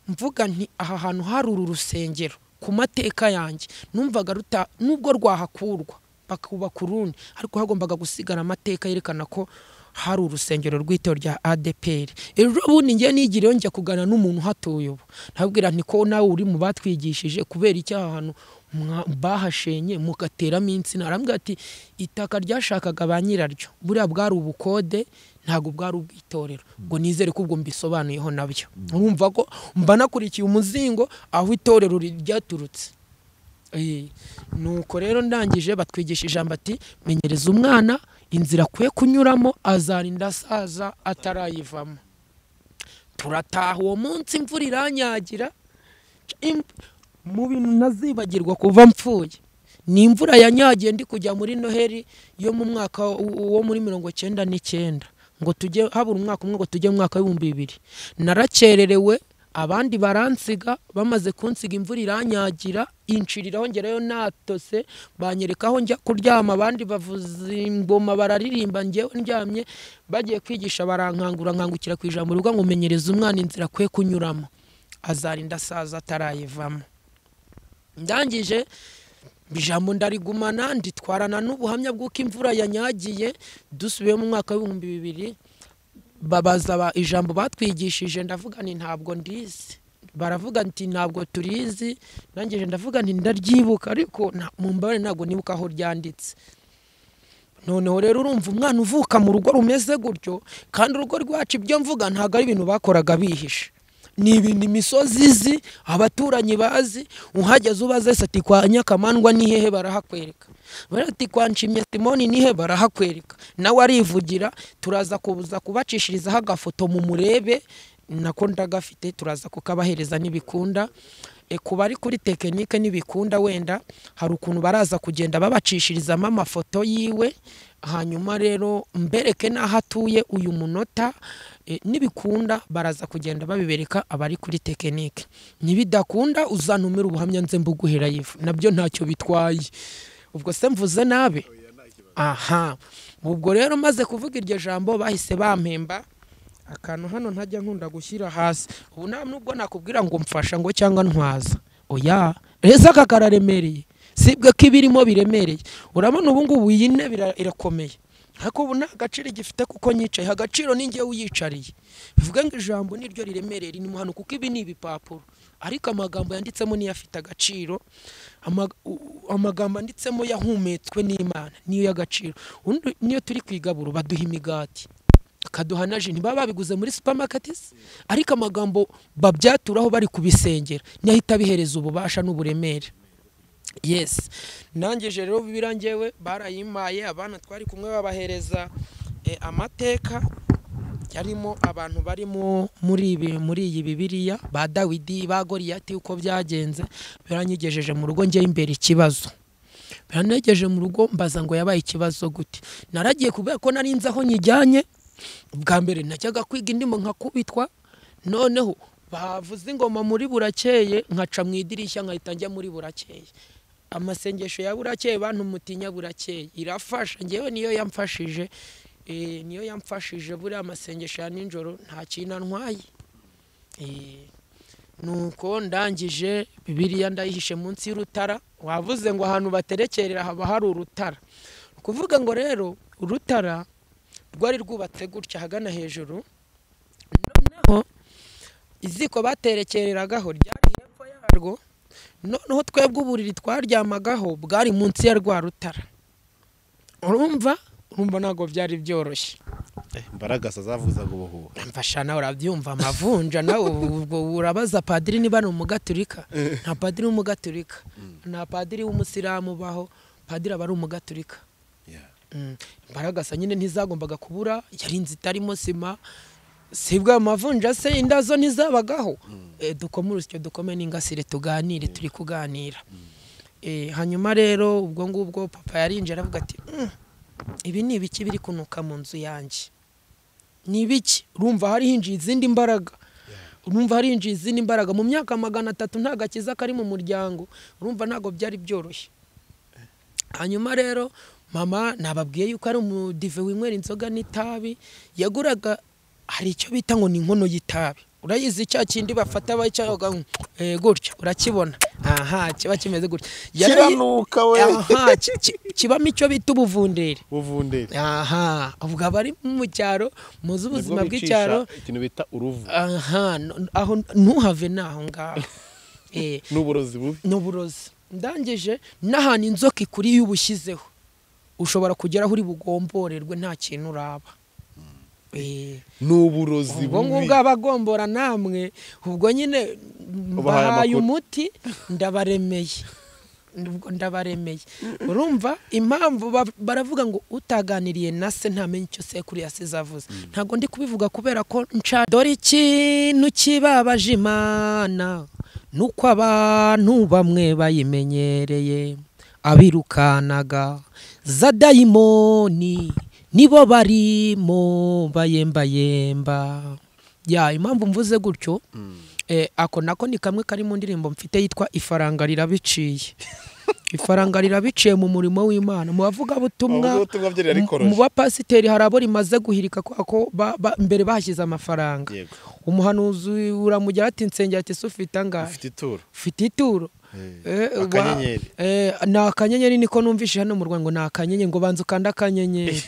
mvuga nti aha hantu hari uru rusengero ku mateka yanjye numvaga ruta nubwo rwahakurwa bakubaka urundi ariko hagombaga gusigara amateka yerekana ko hari urusengero rw'itorero rya ADPR ejo bundi njye nigiriyeho njya kuganira n'umuntu uhatuye ubu nabwira nti ko nawe uri mu batwigishije kubera icyo aha hantu mwa- bahashenye mugateramo insina arambwira ati itaka ryashakaga ba nyiraryo buriya bwari ubukode ntabwo bwari ubwitorero ngo nizere ko ubwo mbisobanuyeho nabyo urumva ko mba nakurikiye umuzingo aho itorero ri- ryaturutse Eh, nuko rero ndangije batwigisha ijambo ati menyereza umwana inzira akwiye kunyuramo azarinda asaza atarayivamo turataha uwo munsi imvura iranyagira Im- mu bintu ntazibagirwa kuva mpfuye ni imvura yanyagiye ndi kujya muri noheli yo mu mwaka wo muri mirongo icyenda n'icyenda ngo tujye habura umwaka umwe ngo tujye mu mwaka w'ibihumbi bibiri narakererewe abandi baransiga bamaze kunsiga imvura iranyagira inshiriraho ngerayo natose banyereka aho njya kuryama abandi bavuza ingoma bararirimba njyewe ndyamye bagiye kwigisha barankangura nkangukira ku ijambo rivuga ngo menyereza umwana inzira akwiye kunyuramo azarinda asaza atarayivamo ndangije ijambo ndarigumana nditwarana n'ubuhamya bw'uko imvura yanyagiye dusubiye mu mwaka w'ibihumbi bibiri babaza ba- ijambo batwigishije ndavuga nti ntabwo ndizi baravuga nti ntabwo turizi ndangije ndavuga nti ndaryibuka ariko nta- mu mbabare ntabwo nibuka aho ryanditse noneho rero urumva umwana uvuka mu rugo rumeze gutyo kandi urugo rwacu ibyo mvuga ntabwo ari ibintu bakoraga bihishe ni ibintu imisozi izi abaturanyi bazi uhageze ubaze se ati kwa nyakamandwa ni hehe barahakwereka bari ati kwa nshimye simoni ni he barahakwereka nawe arivugira turaza kuza kubacishirizaho agafoto mu murebe nako ndagafite turaza kukabahereza n'ibikunda E, ku bari kuri tekinike n'ibikunda wenda hari ukuntu baraza kugenda babacishirizamo amafoto yiwe hanyuma rero mbereke n'aho atuye uyu munota e, n'ibikunda baraza kugenda babibereka abari kuri tekinike nibidakunda uzantumire ubuhamya nze mbuguhera yifu nabyo ntacyo bitwaye ubwo se mvuze nabe aha ubwo rero maze kuvuga iryo jambo bahise bampemba akantu hano ntajya nkunda gushyira hasi ubu nta nubwo nakubwira ngo mfasha ngo cyangwa ntwaza oya reza aka kararemereye sibwe ko ibirimo biremereye urabona ubu ngubu iyi ntebe ira- irakomeye ariko ubu nta gaciro igifite kuko nyicaye agaciro ni njye uyicariye bivuga ngo ijambo niryo riremereye ririmo hano kuko ibi ni ibipapuro ariko amagambo yanditsemo niyo afite agaciro Ama- u- u- amagambo yanditsemo yahumetswe n'imana niyo y'agaciro Ubundi niyo turi kwigaburo baduha imigati bakaduha na ji ntibaba babiguze muri supermarket ariko amagambo babyaturaho bari kubisengera niyo ahita abihereza ububasha n'uburemere yes nangije rero birangewe barayimpaye abana twari kumwe babahereza eh, amateka yarimo abantu bari mu- muri ibi- muri iyi bibiliya ba dawidi ba goriyati uko byagenze biranyigejeje mu rugo njyewe imbere ikibazo biranegeje mu rugo mbaza ngo yabaye ikibazo gute naragiye kubera ko nari nzi aho nyijyanye bwa mbere najyaga kwiga indimo nkakubitwa noneho bavuze ingoma muri burakeye nkaca mu idirishya nkahita njya muri burakeye amasengesho ya burakeye bantu mutinya burakeye irafasha ngewe niyo yamfashije eh, niyo yamfashije buriya masengesho ya nijoro nta kintu antwaye Eh, nuko ndangije bibiliya ndayihishe munsi y'urutara wavuze ngo ahantu baterekerera haba hari urutara Ni ukuvuga ngo rero urutara rwari rwubatse gutya ahagana hejuru noneho iziko baterekereragaho ryari hepfo yarwo noneho twebwe uburiri twaryamagaho bwari munsi ya rwa rutara urumva urumva ntabwo byari byoroshye imbaragasa zavuzaga ubuhubu mfasha nawe urabyumva amavunja nawe ubu- ubwo urabaza padiri niba ari umugaturika nta padiri w'umugaturika nta padiri w'umusilamu ubaho padiri aba ari umugaturika Yeah. Mm. imbaragasa nyine ntizagombaga kubura yari inzu itarimo sima sibwe ayo mavunja se inda zo ntizabagaho Eh, dukome urusyo dukome n'ingasire tuganire turi kuganira Eh, hanyuma rero ubwo ngubwo papa yarinjira aravuga ati "Mm, ibi ni ibiki biri kunuka mu nzu yanjye ni ibiki urumva hari hinjiye izindi mbaraga urumva hari hinjiye izindi mbaraga mu myaka magana atatu nta gakiza kari mu muryango urumva ntabwo byari byoroshye hanyuma rero mama nababwiye yuko ari umudive winywera inzoga n'itabi yaguraga hari icyo bita ngo ni inkono y'itabi urayizi cya kindi bafata bayicyayoga eh, gutya urakibona aha kiba kimeze gutya Yarayi- kiranuka we aha ki- ki- kibamo icyo bita ubuvundere buvundere aha ubwo abari mu cyaro muzi ubuzima Nibwo bicisha bw'icyaro ikintu bita uruvu aha no- aho ntuhave n'aho ngaho Eh, n'uburozi bubi ni uburozi ndangije n'ahantu inzoka ikuri iyo ubushyizeho ushobora kugeraho uri bugomborerwe nta kintu uraba Eh, ni uburozi ubwo ngubwo abagombora namwe ubwo nyine Ubahaye mbahaye amakuru. umuti ndabaremeye Ubwo ndabaremeye urumva impamvu ba- baravuga ngo utaganiriye na se ntamenya icyo sekuru yasize avuze ntabwo ndi kubivuga kubera ko nca dore ikintu kibabaje imana nuko abantu bamwe bayimenyereye abirukanaga za dayimoni nibo barimo bayembayemba ya impamvu mvuze gutyo eh, ako nako ni kamwe kari mu ndirimbo mfite yitwa ifaranga rirabiciye ifaranga rirabiciye mu murimo w'imana mu bavugabutumwa Abavugabutumwa byo rirarikoroje. mu bapasiteri hari abo rimaze guhirika kubera ko ba- ba- mbere bahashyize amafaranga Yego. umuhanuzi uramugera ati nsengera ati se ufite angahe ufite ituro ufite ituro Eh, wa- akanyenyeri. eh, ni akanyenyeri niko numvise hano mu Rwanda ngo ni akanyenyeri ngo banza ukanda akanyenyeri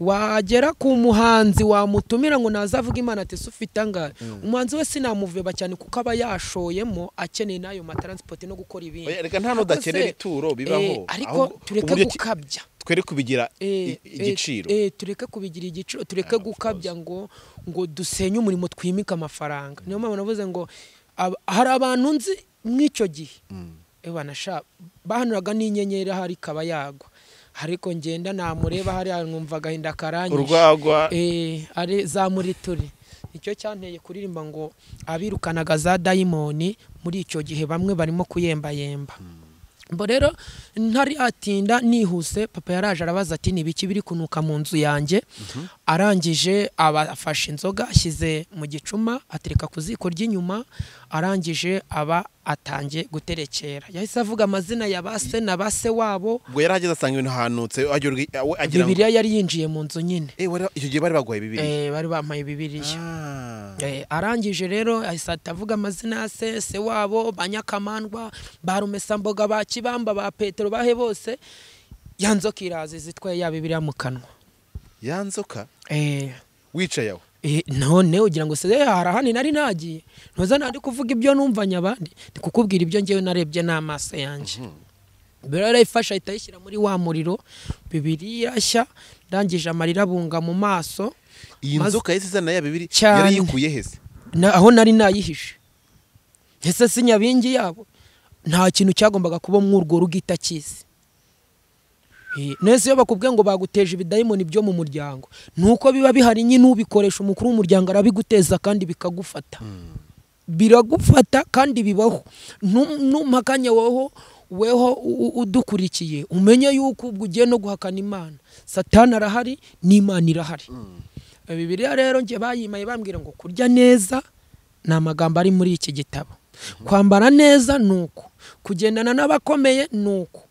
wagera ku muhanzi wamutumira ngo nazavuga imana ati se ufite angahe umuhanzi we sinamuveba cyane kuko aba yashoyemo akeneye n'ayo mataransipoti no gukora ibindi Oya, reka nta n'udakenera Ese, ituro eh, bibaho ariko ahubwo tureke uburyo ki- gukabya twere kubigira Eh, i- igiciro eh, eh, tureke kubigira igiciro tureke gukabya ngo ngo dusenye umurimo twimike amafaranga niyo mpamvu navuze ngo ab- hari abantu nzi mw'icyo gihe Eh, bana sha bahanuraga n'inyenyeri ahari ikaba yagwa ariko ngenda namureba hariya nkumva agahinda karanyishe urwagwa Eh, ari za murituri icyo cyanteye kuririmba ngo abirukanaga za dayimoni muri icyo gihe bamwe barimo kuyembayemba mbo rero ntari atinda nihuse papa yaraje arabaza ati ni ibiki biri kunuka mu nzu yanjye arangije aba- afashe inzoga ashyize mu gicuma atereka ku ziko ry'inyuma arangije aba atangiye guterekera yahise avuga amazina ya ba se na ba se wabo ubwo yari ageze asanga ibintu ahanutse agira ubwi- we agira ngo bibiliya yari yinjiye mu nzu nyine Eh, wari- icyo gihe bari baguhaye bibiri Eh, bari bampaye bibiliya Ah. Eh, arangije rero ahise ahita avuga amazina ya se se wabo ba nyakamandwa ba rumesamboga ba kibamba ba petero bahe bose ya nzoka iraza izitwaye ya bibiriya mu kanwa ya nzoka eh, wicaye aho Eh, none ugira ngo se "Eh, hari ahandi nari nagiye ntuza nari kuvuga ibyo numvanye abandi ndi kukubwira ibyo ngewe narebye n'amaso yanjye bero yarayifashe ahita ayishyira muri wa muriro bibiri irashya ndangije amarira abunga mu maso iyi maze- nzoka yahise izana ya bibiri Cyane. yari yikuye hese na, aho nari nayihishe ese si nyabingi yabo nta kintu cyagombaga kuba muri urwo rugo itakizi Eh, nese iyo bakubwiye ngo baguteje ibidayimoni byo mu muryango ni uko biba bihari nyine ubikoresha umukuru w'umuryango arabiguteza kandi bikagufata biragufata kandi bibaho Ntum- ntumpa akanya woho weho u- u- udukurikiye umenye yuko ubwo ugiye no guhakana imana satani arahari n'imana irahari bibiliya rero njye bayimaye bambwira ngo kurya neza ni amagambo ari muri iki gitabo kwambara neza ni uku kugendana n'abakomeye ni uku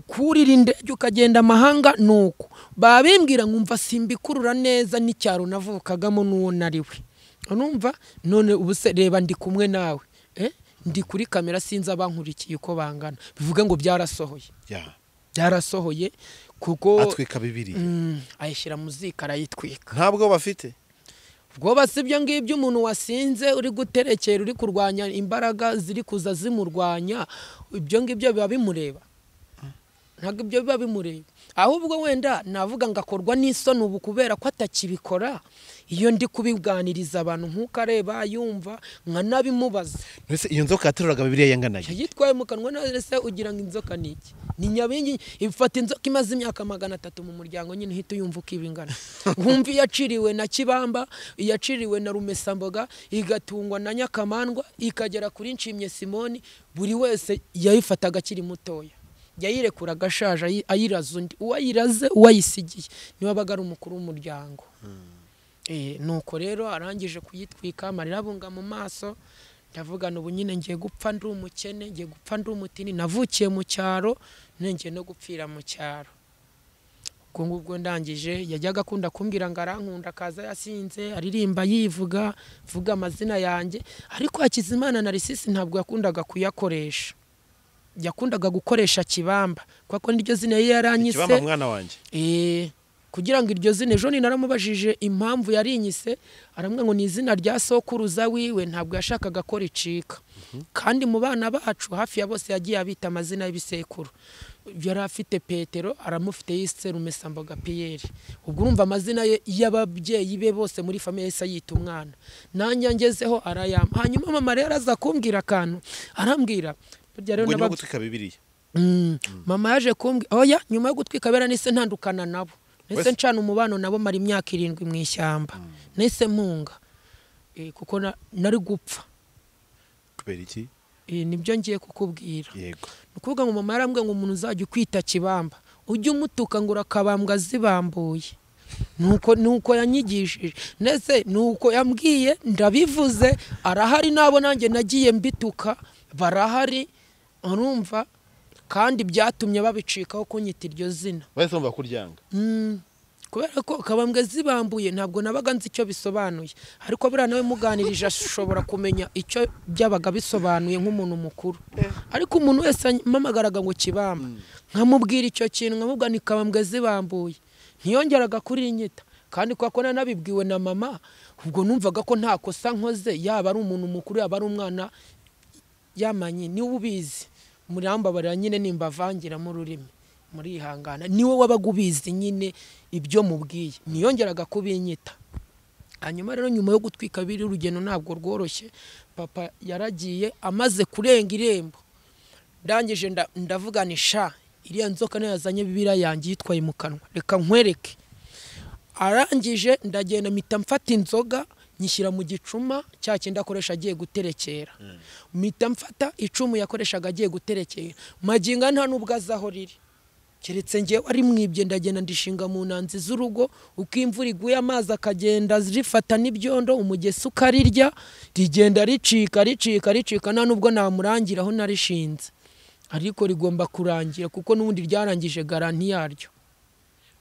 kurira indege ukagenda amahanga ni uku babimbwira nkumva simbikurura neza n'icyaro navukagamo n'uwo nariwe urumva none ubu se reba ndi kumwe nawe eh? ndi kuri kamera sinzi abankurikiye uko bangana bivuge ngo byarasohoye Ya, byarasohoye kuko atwika bibiri Mm, ayishyira mu ziko arayitwika ntabwo bafite ubwoba si ibyo ngibyo umuntu wasinze uri guterekera uri kurwanya imbaraga ziri kuza zimurwanya ibyo ngibyo biba bimureba ntabwo ibyo biba bimureba ahubwo wenda navuga ngo akorwa n'isoni ubu kubera ko atakibikora iyo ndi kubiganiriza abantu nk'uko areba yumva nkanabimubaza mbese iyo nzoka yateruraga bibiri yanganaga yitwaye mu kanwa nese ugira ngo inzoka ni iki ni nyabingi ifata inzoka imaze imyaka magana atatu mu muryango nyine uhita uyumva uko iba ingana wumva iyaciriwe na kibamba iyaciriwe na rumesamboga igatungwa na nyakamandwa ikagera kuri nshimye simoni buri wese yayifataga akiri mutoya yayirekura agashaje ayi- ayiraza undi uwayiraze uwayisigiye niwe wabaga ari umukuru w'umuryango Eh, nuko rero arangije kuyitwika amarira abunga mu maso ndavuga ubu nyine ngiye gupfa ndi umukene ngiye gupfa ndi umutini navukiye mu cyaro none ngiye no gupfira mu cyaro ubwo ngubwo ndangije yajyaga akunda kumbwira ngo arankunda akaza yasinze aririmba yivuga vuga amazina yanjye ariko Hakizimana na Risisi ntabwo yakundaga kuyakoresha yakundaga gukoresha kibamba kuko niryo zina ye yaranyise ikibamba mwana wanjye Eh, kugira ngo iryo zina ejo ni naramubajije impamvu yarinyise aramwe ngo ni izina rya sokuruza wiwe ntabwo yashakaga ko ricika kandi mu bana bacu hafi ya bose yagiye abita amazina y'ibisekuru yari afite petero aramufite yise rumesamboga piyeri ubwo urumva amazina ye y'ababyeyi be bose muri famiye yahise yita umwana nanjye ngezeho arayampa hanyuma mama rero aza kumbwira akantu arambwira burya rero ngo nyuma n'ababyeyi- yo gutwika bibiri Mm. mama yaje kumbwira oya nyuma yo gutwika bera nise ntandukana nabo nise Wese- ncana umubano nabo mara imyaka irindwi mu ishyamba nise mpunga Eh, kuko na- nari gupfa kubera iki Eh, nibyo ngiye kukubwira yego ni ukuvuga ngo mama yarambwiye ngo umuntu uzajya ukwita kibamba ujye umutuka ngo urakabambwa zibambuye nuko nuko yanyigishije ndetse nuko yambwiye ndabivuze arahari nabo nanjye nagiye mbituka barahari urumva kandi byatumye babicikaho kunyita iryo zina bahise bumva kuryanga Mm. kubera ko kabambwe zibambuye ntabwo nabaga nzi icyo bisobanuye ariko buriya nawe muganirije ashobora kumenya icyo byabaga bisobanuye nk'umuntu mukuru ariko umuntu wese mpamagaraga ngo kibamba nkamubwira icyo kintu nkamubwira ni kabambwe zibambuye ntiyongeraga kuri inyita kandi kwa ko nanabibwiwe na mama ubwo numvaga ko nta kosa nkoze yaba ari umuntu mukuru yaba ari umwana yamanye niwe ubizi murambabarira nyine nimbavangira mu rurimi murihangana niwe wabaga ubizi nyine ibyo mubwiye niyongeraga kubinyita hanyuma rero nyuma yo gutwika biri urugendo ntabwo rworoshye papa yaragiye amaze kurenga irembo ndangije nda- ndavuga ni sha iriya nzoka niyo yazanye bibiriya yanjye yitwaye mu kanwa reka nkwereke arangije ndagenda mpita mfata inzoga nyishyira mu gicuma cya kindi akoresha agiye guterekera mpita mfata icumu yakoreshaga agiye guterekera maginga nta n'ubwo azi aho riri keretse ngewe ari mwibye ndagenda ndishinga mu nanzi z'urugo uko imvura iguye amazi akagenda zifata n'ibyondo umugesi ukarirya rigenda ricika ricika ricika nta n'ubwo namurangira aho narishinze ariko rigomba kurangira kuko n'ubundi ryarangije garanti yaryo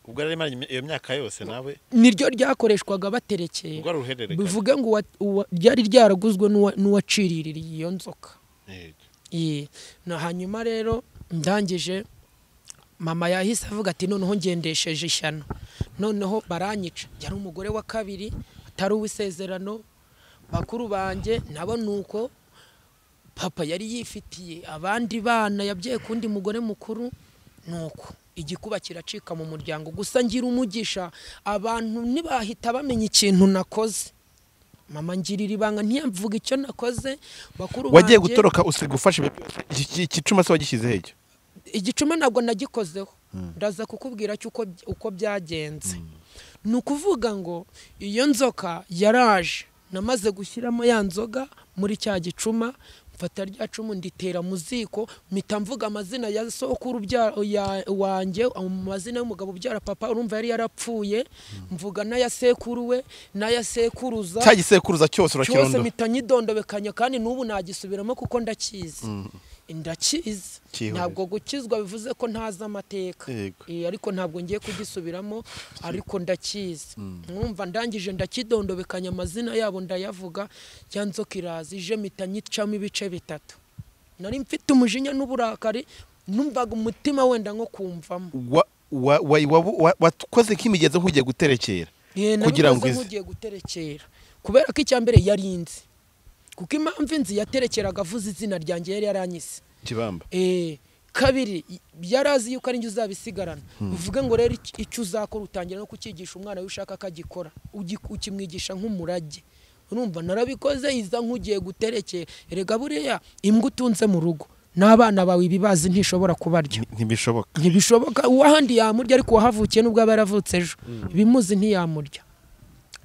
ubwo yari imaranye iyo myaka yose nawe niryo ryakoreshwaga baterekera ubwo ari uruhererekane bivuge ngo uwa- uwa- ryari ryaraguzwe n'uwa- n'uwaciriririye iyo nzoka Yego. Ye. na hanyuma rero ndangije mama yahise avuga ati noneho ngendesheje ishyano noneho baranyica yari umugore wa kabiri atari uw'isezerano bakuru banjye nabo ni uko papa yari yifitiye abandi bana yabyaye ku wundi mugore mukuru ni uko igikuba kiracika mu muryango gusa ngira umugisha abantu ntibahita bamenya ikintu nakoze mama ngirira ibanga ntiyamvuga icyo nakoze bakuru wagiye banjye- gutoroka usiga ufashe iki iki- igicuma se wagishyize hehe igicuma ntabwo nagikozeho ndaza kukubwira cyo uko- uko byagenze ni ukuvuga ngo iyo nzoka yaraje namaze gushyiramo ya nzoga muri cya gicuma mfata rya cumu nditera mu ziko mpita mvuga amazina ya sokuru bya- ya- wanjye mu mazina y'umugabo ubyara papa urumva yari yarapfuye mvuga n'aya sekuru we n'aya sekuruza cya gisekuruza cyose cyose urakirondoye mpita nyidondobekanya kandi n'ubu nagisubiramo kuko ndakizi ndakizi Cyihorere. ntabwo gukizwa bivuze ko ntazi amateka Yego. Eh, ariko ntabwo ngiye kugisubiramo ariko ndakizi mwumva ndangije ndakidondobekanya amazina yabo ndayavuga ya nzoka iraza ije mpita nyicamo ibice bitatu nari mfite umujinya n'uburakari numvaga umutima wenda nko kumvamo Wa- wa- wa- wa- wa- wakoze nk'imigezi nk'ugiye guterekera Eh, nari kugira ngo meze ize nk'ugiye guterekera kubera ko icya mbere yarinze kuko impamvu inzi yaterekeraga avuze izina ryanjye yari yaranyise kibamba Eh, kabiri y- yarazi yuko ari njye uzabisigarana bivuge ngo rero ic- icyo uzakora utangira no kucyigisha umwana we ushaka ko agikora ugi- ukimwigisha nk'umurage urumva narabikoze iza nk'ugiye guterekera erega buriya imbwa utunze mu rugo n'abana bawe ibibazi ntishobora kubarya ntibishoboka ntibishoboka uwahandi yamurya ariko uwahavukiye nubwo aba yaravutse ejo ibimuzi ntiyamurya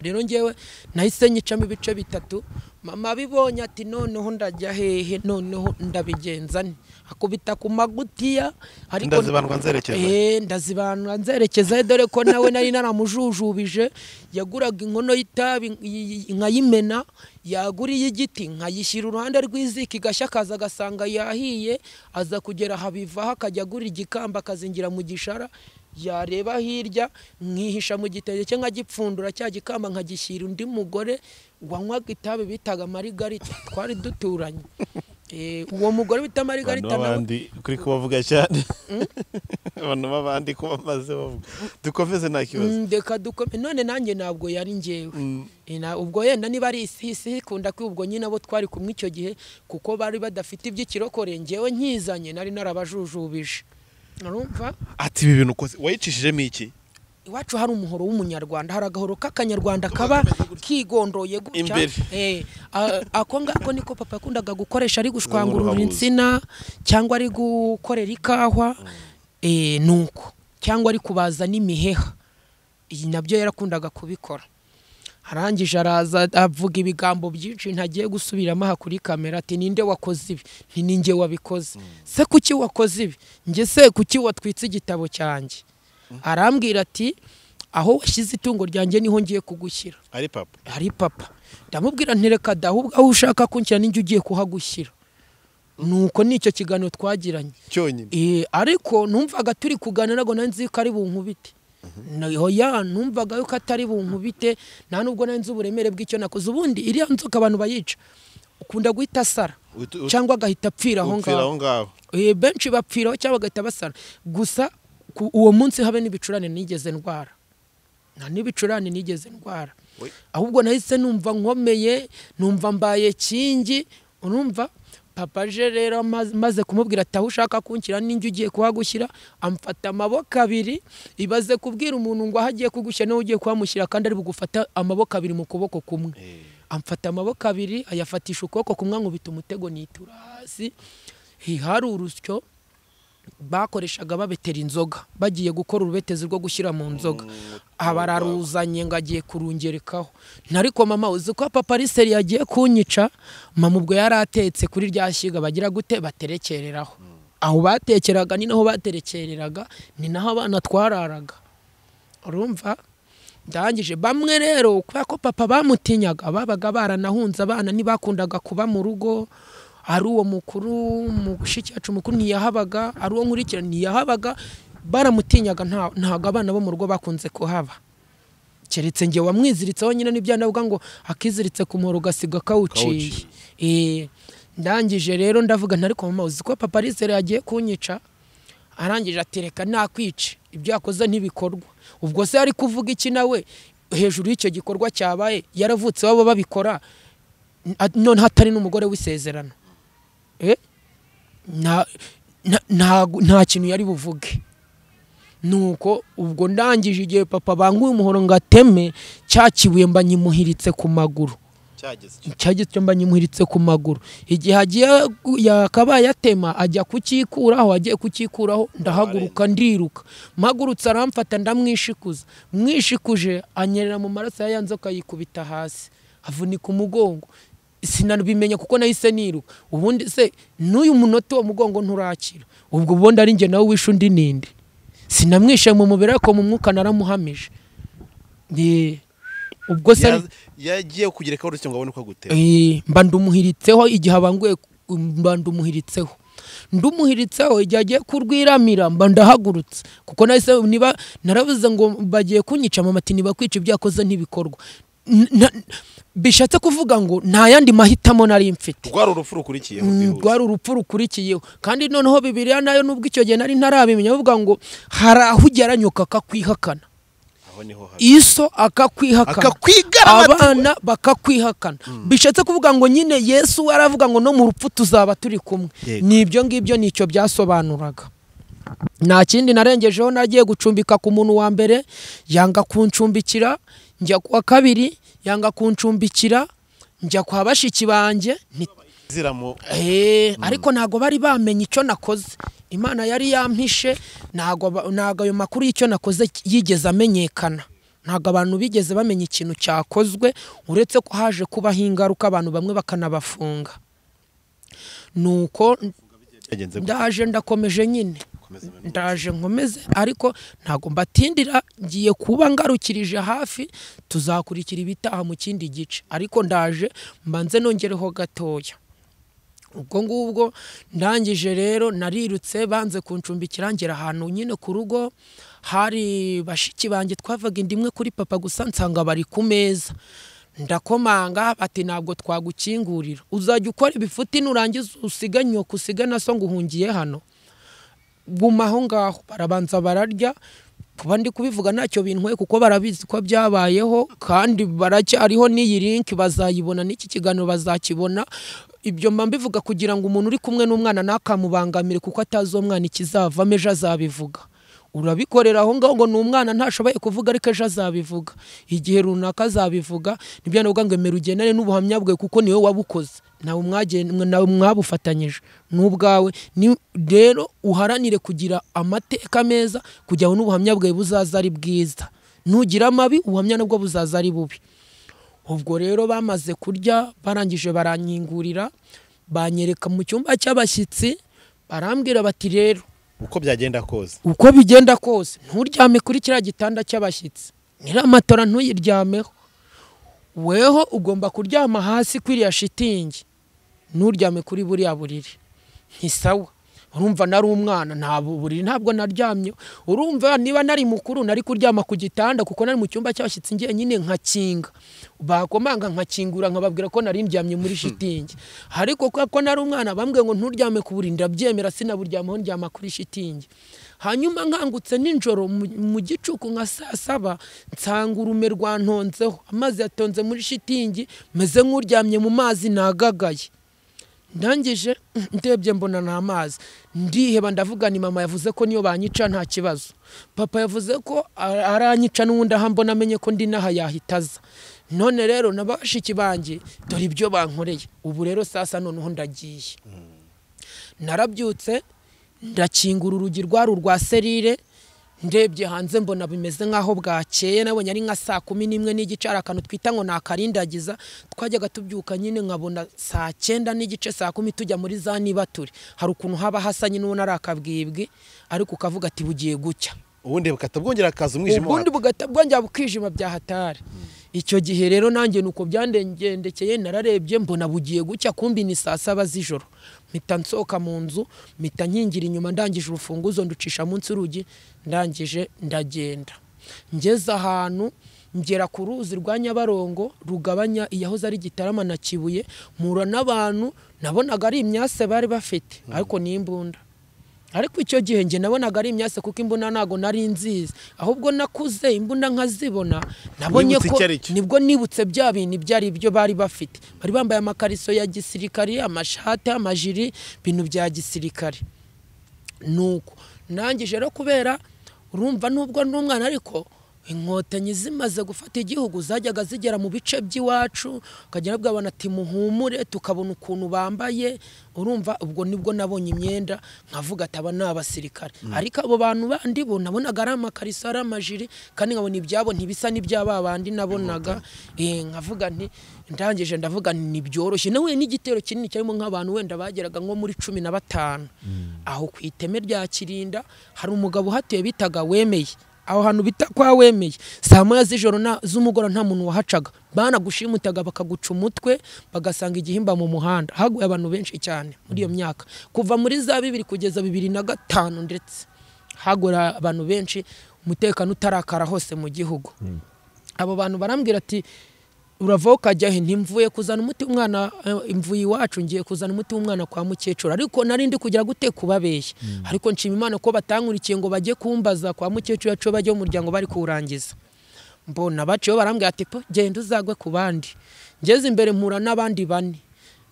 rero ngewe nahise nyicamo ibice bitatu mama abibonye ati noneho ndajya hehe noneho ndabigenza nte akubita ku magutiya ariko Ndazibandwa nzerekeza he? Eh, ndazibandwa nzerekeza he, dore ko nawe nari naramujujubije yaguraga inkono y'itabi nk- nkayimena yagura iy'igiti nkayishyira uruhande rw'iziko igashya akaza agasanga yahiye aza kugera habivaho akajya agura igikamba akazingira mu gishara yareba hirya nkihisha mu gitenge cye nkagipfundura cya gikamba nkagishyira undi mugore wanywaga itabi bitaga marigarita twari duturanye Eh, uwo mugore bita abantu marigarita nawe b'abandi kuri kubavuga cyane abantu b'abandi kuba bamaze bavuga dukomeze nta kibazo Mm, reka dukome none nanjye ntabwo yari njyewe Eh, na- ubwo yenda niba ari isi isi ikunda ko ubwo nyine abo twari kumwe icyo gihe kuko bari badafite iby'ikirokore njyewe nkizanye nari narabajujubije urumva ati ibi bintu ukoze wayicishijemo iki iwacu hari umuhoro w'umunyarwanda hari agahoro k'akanyarwanda kaba kigondoye gutya Imbere. Eh, a- ako ngako niko papa yakundaga gukoresha ari gushwangurura Uruhabuzi. insina cyangwa ari gukorera ikahwa eh, nuko cyangwa ari kubaza n'imiheha iyi nabyo yarakundaga kubikora arangije araza avuga ibigambo byinshi ntagiye gusubiramo aha kuri kamera ati ninde wakoze ibi nti ni njye wabikoze se kuki wakoze ibi njye se kuki watwitse igitabo cyanjye arambwira ati aho washyize itungo ryanjye niho ngiye kugushyira ari papa hari papa ndamubwira ntereka da ahubwo aho ushaka kunshyira ninjye ugiye kuhagushyira nuko nicyo kiganiro twagiranye cyonyine Eh, ariko numvaga turi kuganira ngo nari nzi ko ari bunkubite naho ya numvaga yuko atari bunkubite nta nubwo nari nzi uburemere bw'icyo nakoze ubundi iriya nzoka abantu bayica ukunda guhita asara Uhita- uhita- cyangwa agahita apfira aho upfira ngaho aho ngaho Eh, benshi bapfiraho cyangwa bagahita basara gusa ku- uwo munsi habe n'ibicurane nigeze ndwara nta n'ibicurane nigeze ndwara We- ahubwo nahise numva nkomeye numva mbaye kingi urumva papa aje rero amaze- maze kumubwira ati aho ushaka kunshyira n'injye ugiye kuhagushyira amfata amaboko abiri ibaze kubwira umuntu ngo aho agiye kugushyira niwe ugiye kuhamushyira kandi ari bugufata amaboko abiri mu kuboko kumwe amfata amaboko abiri ayafatisha ukuboko kumwe ankubita umutego nitura hasi Hi- hari urusyo bakoreshaga babetera inzoga bagiye gukora urubetezi rwo gushyira mu nzoga abararuzanye ngo agiye kurungerekaho nariko mama uzi ko papa ari seri yagiye kunyica mama ubwo yari atetse kuri rya shyiga bagira gute baterekereraho aho batekeraga ni naho baterekereraga ni naho abana twararaga urumva ndangije bamwe rero kubera ko papa bamutinyaga babaga baranahunze abana ntibakundaga kuba mu rugo ari uwo mukuru mushiki wacu mukuru ntiyahabaga ari uwo nkurikira ntiyahabaga baramutinyaga nta- ntabwo abana bo mu rugo bakunze kuhaba keretse njye wamwiziritseho nyine n'ibyanavuga ngo akiziritse ku muhoro ugasiga kawuciye Kawuciye. Eh, ndangije rero ndavuga ntariko mama uzi ko papa arisere yagiye kunyica arangije ati reka nakwice ibyo yakoze ntibikorwa ubwo se ari kuvuga iki nawe hejuru y'icyo gikorwa cyabaye yaravutse baba babikora n- none hatari n'umugore w'isezerano Eh? nta nta- nta- nta kintu yari buvuge nuko ubwo ndangije igihe papa banguye umuhoro ngo ateme cya kibuye mba nyimuhiritse ku maguru cyageze cyageze icyo mba nyimuhiritse ku maguru igihe agiye gu- yakabaye atema ajya kukikuraho agiye kukikuraho ndahaguruka ndiruka mpagurutse aramfata ndamwishikuza mwishikuje anyerera mu maraso ya ya nzoka yikubita hasi avunika umugongo sinabimenya kuko nahise niruka ubundi se n'uyu munota uwo mugongo nturakira ubwo ubundi ari njye nawe wishe undi ninde sinamwishe mu mubiri ariko mu mwuka naramuhamije Ni- ubwo se ari- yagiye kugerekaho urusyo ngo abone uko agutera Eh, mba ndumuhiritseho igihe abanguye mba ndumuhiritseho ndumuhiritseho igihe agiye kurwiramira mba ndahagurutse kuko nahise niba naravuze ngo bagiye kunyica amamati nibakwica ibyakoze ntibikorwa N- na- bishatse kuvuga ngo nta yandi mahitamo nari mfite rwari urupfu rukurikiyeho Mm, rwihuse. rwari urupfu rukurikiyeho kandi noneho bibiliya nayo nubwo icyo gihe nari ntarabimenya bavuga ngo hari aho ugeranyuka akakwihakana aho niho habi iso akakwihakana akakwigaramata abana bakakwihakana bishatse kuvuga ngo nyine yesu aravuga ngo no mu rupfu tuzaba turi kumwe Yego. ni ibyo ngibyo nicyo byasobanuraga nta kindi narengejeho nagiye gucumbika ku muntu wa mbere yanga kuncumbikira njya ku wa kabiri yanga kuncumbikira njya kwa bashiki banjye nti ziramo Eh, ariko ntabwo bari bamenye icyo nakoze imana yari yampishe ntabwo ba- ntabwo ayo makuru y'icyo nakoze yigeze amenyekana ntabwo abantu bigeze bamenya ikintu cyakozwe uretse ko haje kubaho ingaruka abantu bamwe bakanabafunga nuko byagenze gute? ndaje ndakomeje nyine Komeza imibonano. ndaje nkomeze ariko ntabwo mbatindira ngiye kuba ngarukirije hafi tuzakurikira ibitaha mu kindi gice ariko ndaje mbanze nongereho gatoya ubwo ngubwo ndangije rero narirutse banze kuncumbikira ngera ahantu nyine ku rugo hari bashiki banjye twavaga inda imwe kuri papa gusa nsanga bari ku meza ndakomanga bati ntabwo twagukingurira uzajya ukora ibifuti nurangiza usiganye usige na so ngo uhungiye hano guma aho ngaho barabanza bararya kuba ndi kubivuga ntacyo bintwaye kuko barabizi ko byabayeho kandi baracyariho n'iyi link bazayibona n'iki kiganiro bazakibona ibyo mba mbivuga kugira ngo umuntu uri kumwe n'umwana ntakamubangamire kuko atazi uwo mwana ikizavamo ejo azabivuga urabikorera aho ngaho ngo ni umwana ntashoboye kuvuga ariko ejo azabivuga igihe runaka azabivuga nibyo navuga ngo emera ugendane n'ubuhamya bwe kuko niwe wabukoze nawe mwagen- mwe- nawe mwabufatanyije n'ubwawe Ni- rero uharanire kugira amateka meza kugira ngo n'ubuhamya bwawe buzaza ari bwiza nugira amabi ubuhamya nabwo buzaza ari bubi ubwo rero bamaze kurya barangije baranyingurira banyereka mu cyumba cy'abashyitsi barambwira bati rero uko byagenda kose uko bigenda kose nturyame kuri kiriya gitanda cy'abashyitsi nyiramatora ntuyiryameho weho ugomba kuryama hasi kuri iriya shitingi nturyame kuri buriya buriri ntisawa urumva nari umwana nta buriri ntabwo naryamye urumva niba nari mukuru nari kuryama ku gitanda kuko nari mu cyumba cy'abashyitsi njyenyine nkakinga bakomanga nkakingura nkababwira ko nari ndyamye muri shitingi ariko kubera ko nari umwana bambwiye ngo nturyame ku buriri ndabyemera sinaburyamaho ndyama kuri shitingi hanyuma nkangutse nijoro mu- mu gicuku nka saa saba nsanga urume rwantonzeho amazi yatonze muri shitingi meze nk'uryamye mu mazi nagagaye ndangije ndebye mbona ni amazi ndiheba ndavuga ni mama yavuze ko niyo banyica nta kibazo papa yavuze ko a- aranyica n'ubundi aha mbona amenye ko ndi n'aha yahitaza none rero na bashiki banjye dore ibyo bankoreye ubu rero sasa noneho ndagiye narabyutse ndakingura urugi rwari urwa serire ndebye hanze mbona bimeze nk'aho bwakeye nabonye ari nka saa kumi n'imwe n'igice hari akantu twita ngo ni akarindagiza twajyaga tubyuka nyine nkabona saa cyenda n'igice saa kumi tujya muri za nibature hari ukuntu haba hasa nyine ubona ari akabwibwi ariko ukavuga ati bugiye gucya ubundi bugahita bwongera hakaza umwijima ubundi wa- bugahita bwongera bukijima bya hatari icyo gihe rero nanjye nuko byandengendekeye nararebye mbona bugiye gucya kumbi ni saa saba z'ijoro mpita nsohoka mu nzu mpita nkingira inyuma ndangije urufunguzo nducisha munsi y'urugi ndangije ndagenda ngeze ahantu ngera ku ruzi rwa nyabarongo rugabanya iyahoze ari gitarama na kibuye mpura n'abantu nabonaga ari imyase bari bafite ariko ni imbunda ariko icyo gihe njye nabonaga ari imyase kuko imbunda ntabwo nari nzizi ahubwo nakuze imbunda nkazibona nabonye Wibutse ko icyo ari cyo. nibwo nibutse bya bintu ibyo ari byo bari bafite bari bambaye amakariso ya gisirikare amashati amajiri ibintu bya gisirikare nuko nangije rero kubera urumva nubwo ndi umwana ariko inkotanyi zimaze gufata igihugu zajyaga zigera mu bice by'iwacu ukagera bwabona ati muhumure tukabona ukuntu bambaye urumva ubwo nibwo nabonye imyenda nkavuga ati aba ni abasirikare ariko abo bantu bandi bo nabonaga ari amakariso ari amajiri kandi nkabona ibyabo ntibisa n'iby'aba bandi nabonaga Eh, nkavuga nti ndangije ndavuga nti ntibyoroshye nawe n'igitero kinini cyarimo nk'abantu wenda bageraga nko muri cumi na batanu aho ku iteme rya kirinda hari umugabo uhatuye bitaga wemeye aho hantu bita kwa wemeye saa moya z'ijoro na- z'umugoroba nta muntu wahacaga banagushimutaga bakaguca umutwe bagasanga igihimba mu muhanda haguye abantu benshi cyane muri iyo myaka kuva muri za bibiri kugeza bibiri na gatanu ndetse hagura abantu benshi umutekano utarakara hose mu gihugu abo bantu barambwira ati urava aho ukajya he ntimvuye kuzana umuti w'umwana eh, imvuye iwacu ngiye kuzana umuti w'umwana kwa mukecuru ariko nari ndi kugira gute kubabeshya ariko nshima imana ko batankurikiye ngo bajye kumbaza kwa mukecuru yacu bajye mu muryango bari kuwurangiza mbona baciyeho barambwira ati po genda uzagwe ku bandi ngeze imbere mpura n'abandi bane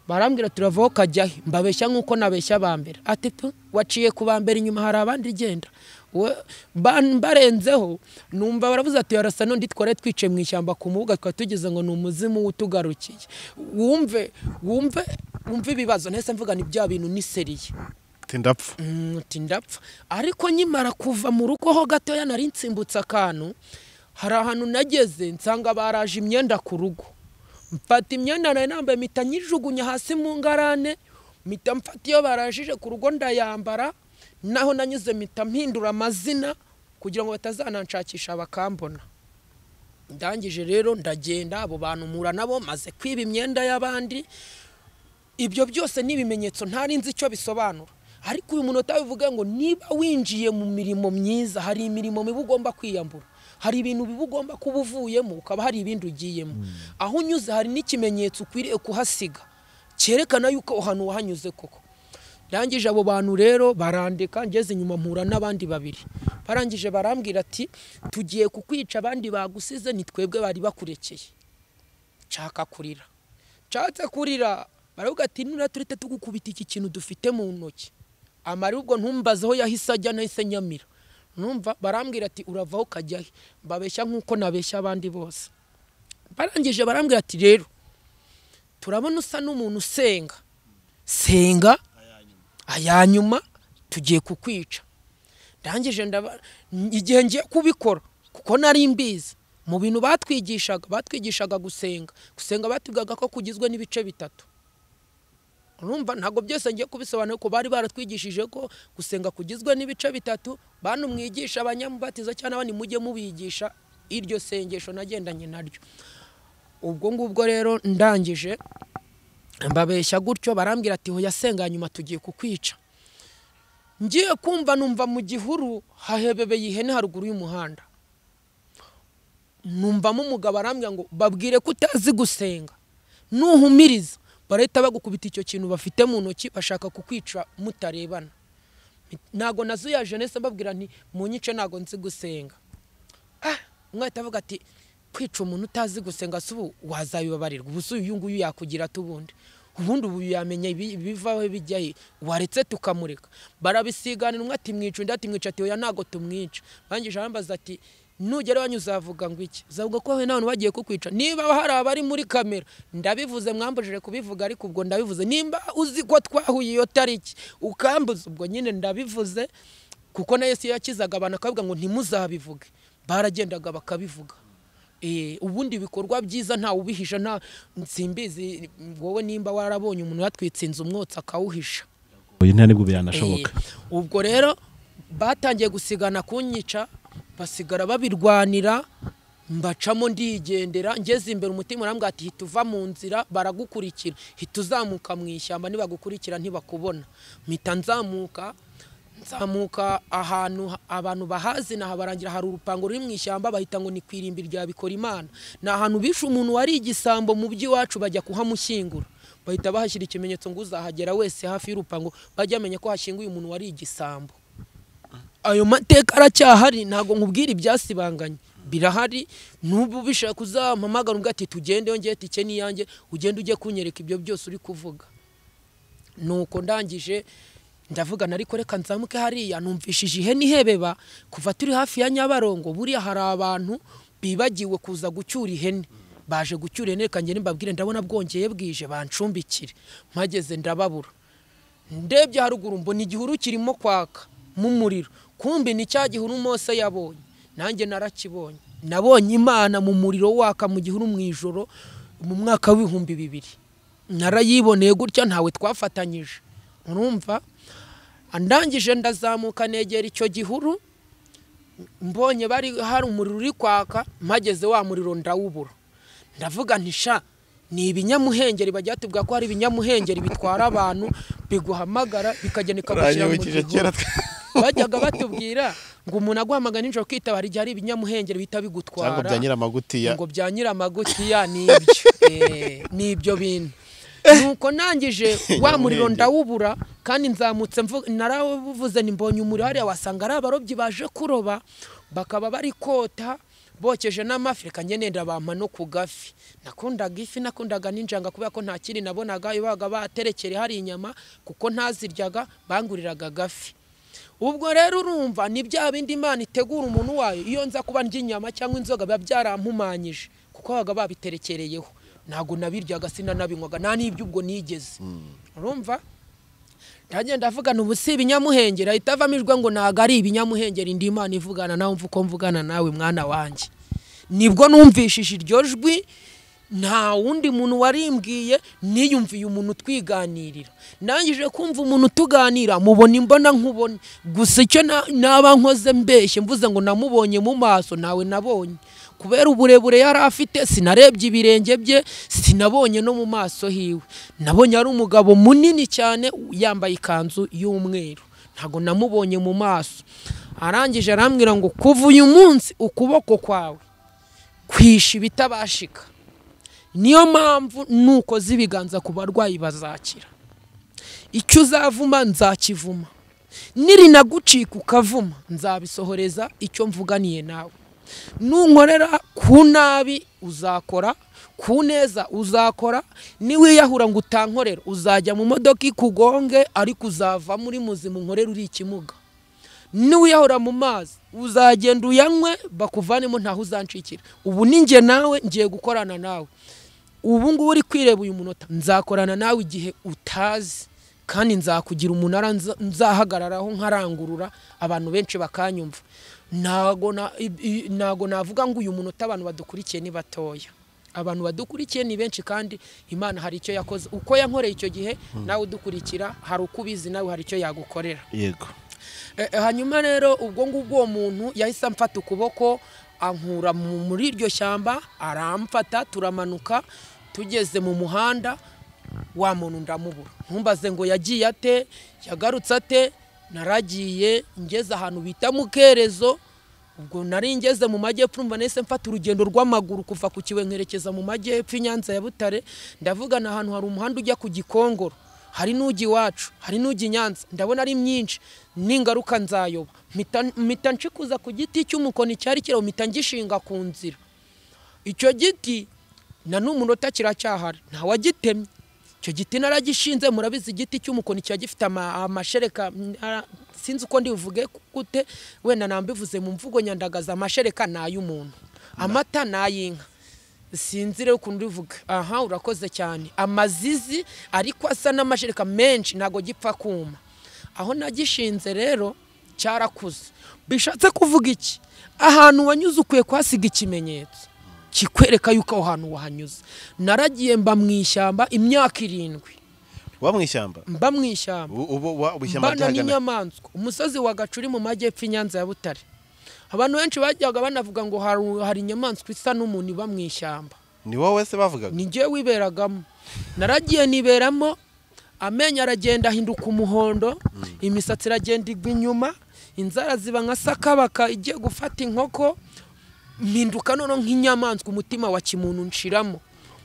barambwira turavaho kajya he mbabeshya nk'uko nabeshya ba mbere ati po waciye ku ba mbere inyuma hari abandi genda We- ba- barenzeho numva baravuze ati arasa n'undi twari twicaye mu ishyamba ku mubuga twari tugize ngo ni umuzimu utugarukiye wumve wumve wumve ibibazo nahise mvuga ni bya bintu ni seriye ati ndapfa Mm, uti ndapfa ariko nkimara kuva mu rugo ho gatoya nari nsimbutse akantu hari ahantu nageze nsanga baraje imyenda ku rugo mfata imyenda nari nambaye mpita nyijugunya hasi mu ngarane mpita mfata iyo barajije ku rugo ndayambara naho nanyuze mpita mpindura amazina kugira ngo batazananshakisha bakambona ndangije rero ndagenda abo bantu mpura nabo maze kwiba imyenda y'abandi ibyo byose ni ibimenyetso ntari nzi icyo bisobanura ariko uyu munota bivuga ngo niba winjiye mu mirimo myiza hari imirimo mibi ugomba kwiyambura hari ibintu biba ugomba kuba uvuyemo ukaba hari ibindi ugiyemo aho unyuze hari n'ikimenyetso ukwiriye kuhasiga cyerekana yuko aho hantu wahanyuze koko ndangije abo bantu rero barandika ngeze inyuma mpura n'abandi babiri barangije barambwira ati tugiye kukwica abandi bagusize ni twebwe bari bakurekeye nshaka kurira nshatse kurira baravuga ati nura turite tugukubita iki kintu dufite mu ntoki amara ubwo ntumbaze aho yahise ajya nahise nyamira numva barambwira ati uravaho ukajya he mbabeshya nk'uko nabeshya abandi bose barangije barambwira ati rero turabona usa n'umuntu usenga senga ayanyuma tugiye kukwica ndangije ndaba igihe ngiye kubikora kuko nari mbizi mu bintu batwigishaga batwigishaga gusenga gusenga batubwaga ko kugizwe n'ibice bitatu urumva ntabwo byose ngiye kubisobanura ko bari baratwigishije ko gusenga kugizwe n'ibice bitatu bantu mwigisha abanyamubatizo cyangwa abandi mujye mubigisha iryo sengesho nagendanye naryo ubwo ngubwo rero ndangije mbabeshya gutyo barambwira ati hoya senga nyuma tugiye kukwica ngiye kumva numva mu gihuru hahebebeye ihene haruguru y'umuhanda numvamo umugabo arambwira ngo babwire ko utazi gusenga nuhumiriza barahita bagukubita icyo kintu bafite mu ntoki bashaka kukwica mutarebana ntago nazuyaje nese mbabwira nti munyice ntago nzi gusenga ah umwe ahita avuga ati kwica umuntu utazi gusenga si ubu wazabibabarirwa ubu si uyu nguyu yakugira ati ubundi ubundi ubu yamenya ibi- ibivaho bijyahe waretse tukamureka barabisiganira umwe ati mwica undi ati mwica ati oya ntago tumwica barangije arambaza ati nugera iwanyu uzavuga ngo iki uzavuga ko wowe n'abantu bagiye kukwica niba hari abari muri kamera ndabivuze mwambujije kubivuga ariko ubwo ndabivuze nimba uzi ko twahuye iyo tariki ukambuza ubwo nyine ndabivuze kuko na yesu iyo yakizaga abantu akavuga ngo ntimuzabivuge baragendaga bakabivuga Eh, ubundi ibikorwa byiza ntawe ubihisha nta nsimbizi wowe nimba warabonye umuntu yatwitse inzu umwotsi akawuhisha oya nta nibwo byanashoboka Eh, ubwo rero batangiye gusigana kunyica basigara babirwanira mbacamo ndigendera ngeze imbere umutima urambwira ati hita uva mu nzira baragukurikira hita uzamuka mu ishyamba nibagukurikira ntibakubona mpita nzamuka nzamuka ahantu ha- abantu bahazi naha barangira hari urupango ruri mu ishyamba bahita ngo ni ku irimbi rya bikora imana ni ahantu bishe umuntu wari igisambo mu by'iwacu bajya kuhamushyingura bahita bahashyira ikimenyetso ngo uzahagera wese hafi y'urupango bajya bamenya ko hashinguye umuntu wari igisambo ayo mateka aracyahari ntabwo nkubwira ibyasibanganye birahari n'ubu bishaka kuzampamagara ubwo ati tugende yongeye ati icye n'iyanjye ugende ujye kunyereka ibyo byose uri kuvuga nuko ndangije ndavuga ariko reka nzamuke hariya numvishije ihene ihebeba kuva turi hafi ya nyabarongo buriya hari abantu bibagiwe kuza gucyura ihene baje gucyura ihene reka ngende mbabwire ndabona bwongeye bwije bancumbikire mpageze ndababura ndebye haruguru mbona igihuru kirimo kwaka mu muriro kumbi ni cya gihuru mose yabonye nanjye narakibonye nabonye imana mu muriro waka mu gihuru mu ijoro mu mwaka w'ibihumbi bibiri narayiboneye gutya ntawe twafatanyije urumva ndangije ndazamuka negera icyo gihuru mbonye bari hari umuriro uri kwaka mpageze wa muriro ndawubura ndavuga ntisha ni ibinyamuhengeri bajya batubwira ko hari ibinyamuhengeri bitwara abantu biguhamagara bikagenda bikagushyira mu uranyibukije kera gihuru bajyaga batubwira ngo umuntu aguhamagara nijoro ukitabara igihe hari ibinyamuhengeri bihita cyangwa bigutwara bya nyiramagutiya ngo bya nyiramagutiya ni ibyo Eh, ni ibyo bintu nuko nangije wa muriro ndawubura kandi nzamutse mvu- naravuze ni mbonye umuriro hariya wasanga ari abarobyi baje kuroba bakaba bari kota bokeje n'amafi reka njye nenda bampa no ku gafi nakundaga ifi nakundaga n'injanga kubera ko nta kindi nabonaga iyo babaga baterekere hari inyama kuko ntaziryaga banguriraga gafi ubwo rero urumva ni bya bindi imana itegura umuntu wayo iyo nza kuba ndya inyama cyangwa inzoga biba byarampumanyije kuko babaga babiterekereyeho ntabwo nabiryaga sinanabinywaga nta n'ibyo ubwo nigeze urumva ndagenda avugana ubu si ibinyamuhengeri ahita avamijwe ngo ntabwo ari ibinyamuhengeri ndi imana ivugana nawe mva uko mvugana nawe mwana wanjye nibwo numvishije iryo jwi nta wundi muntu warimbwiye niyumviye umuntu utwiganirira nangije kumva umuntu utuganira mubona imbona nkubona gusa icyo na- naba nkoze mbeshye mvuze ngo namubonye mu maso ntawe nabonye kubera uburebure yari afite sinarebye ibirenge bye sinabonye no mu maso hiwe nabonye ari umugabo munini cyane yambaye ikanzu y'umweru ntabwo namubonye mu maso arangije arambwira ngo kuva uyu munsi ukuboko kwawe kwisha ibitabashika niyo mpamvu nukoze ibiganza ku barwayi bazakira icyo uzavuma nzakivuma nirinagucika ukavuma nzabisohoreza icyo mvuganiye nawe nunkorera ku nabi uzakora ku neza uzakora niwiyahura ngo utankorera uzajya mu modoka ikugonge ariko uzava muri muzima unkorera uri ikimuga niwiyahura mu mazi uzagenda uyanywe bakuvanemo ntaho uzancikira ubu ni njye nawe ngiye gukorana nawe ubu ngubu uri kwireba uyu munota nzakorana nawe igihe utazi kandi nzakugira umunara nza- nzahagararaho nkarangurura abantu benshi bakanyumva ntago na- i- i- ntago navuga ngo uyu munota abantu badukurikiye ni batoya abantu badukurikiye ni benshi kandi imana hari icyo yakoze uko yankoreye icyo gihe nawe udukurikira hari uko ubizi nawe hari icyo yagukorera yego Eh, eh, hanyuma rero ubwo ngubwo uwo muntu yahise amfata ukuboko ankura mu- muri iryo shyamba aramfata turamanuka tugeze mu muhanda wa muntu ndamubura ntumbaze ngo yagiye ate yagarutse ate naragiye ngeze ahantu bita mu kerezo ubwo nari ngeze mu majyepfo mba nahise mfata urugendo rw'amaguru kuva ku kibuye nkerekeza mu majyepfo i nyanza ya butare ndavugana ahantu hari umuhanda ujya ku gikongoro hari n'ujya iwacu hari n'ujya i nyanza ndabona ari myinshi n'ingaruka nzayoba mpita- mpita nshikuza ku giti cy'umukoni cyari kiraho mpita ngishinga ku nzira icyo giti na n'umunota kiracyahari ntawagitemye icyo giti naragishinze murabizi igiti cy'umukoni kiba gifite ama- amashereka mm, ara- sinzi uko ndivuge gute wenda nambivuze mu mvugo nyandagaza amashereka ni ay'umuntu amata ni ay'inka sinzi rero ukuntu urivuga aha urakoze cyane amazizi ariko asa n'amashereka menshi ntabwo gipfa kuma aho nagishinze rero cyarakuze bishatse kuvuga iki ahantu wanyuze ukwiye kuhasiga ikimenyetso kikwereka yuko aho hantu wahanyuze naragiye mba mu ishyamba imyaka irindwi uba mu ishyamba mba mu ishyamba ubu ubu uba- ubu ishyamba mbana ryahagana n'inyamaswa umusozi wa gacuri mu majyepfo i Nyanza ya butare abantu benshi bajyaga banavuga ngo hari- hari inyamaswa isa n'umuntu iba mu ishyamba ni wowe se bavugaga ni njye wiberagamo naragiye niberamo amenyo aragenda ahinduka umuhondo imisatsi iragenda igwa inyuma inzara ziba nka sakabaka igiye gufata inkoko mpinduka noneho nk'inyamaswa umutima wa kimuntu nshiramo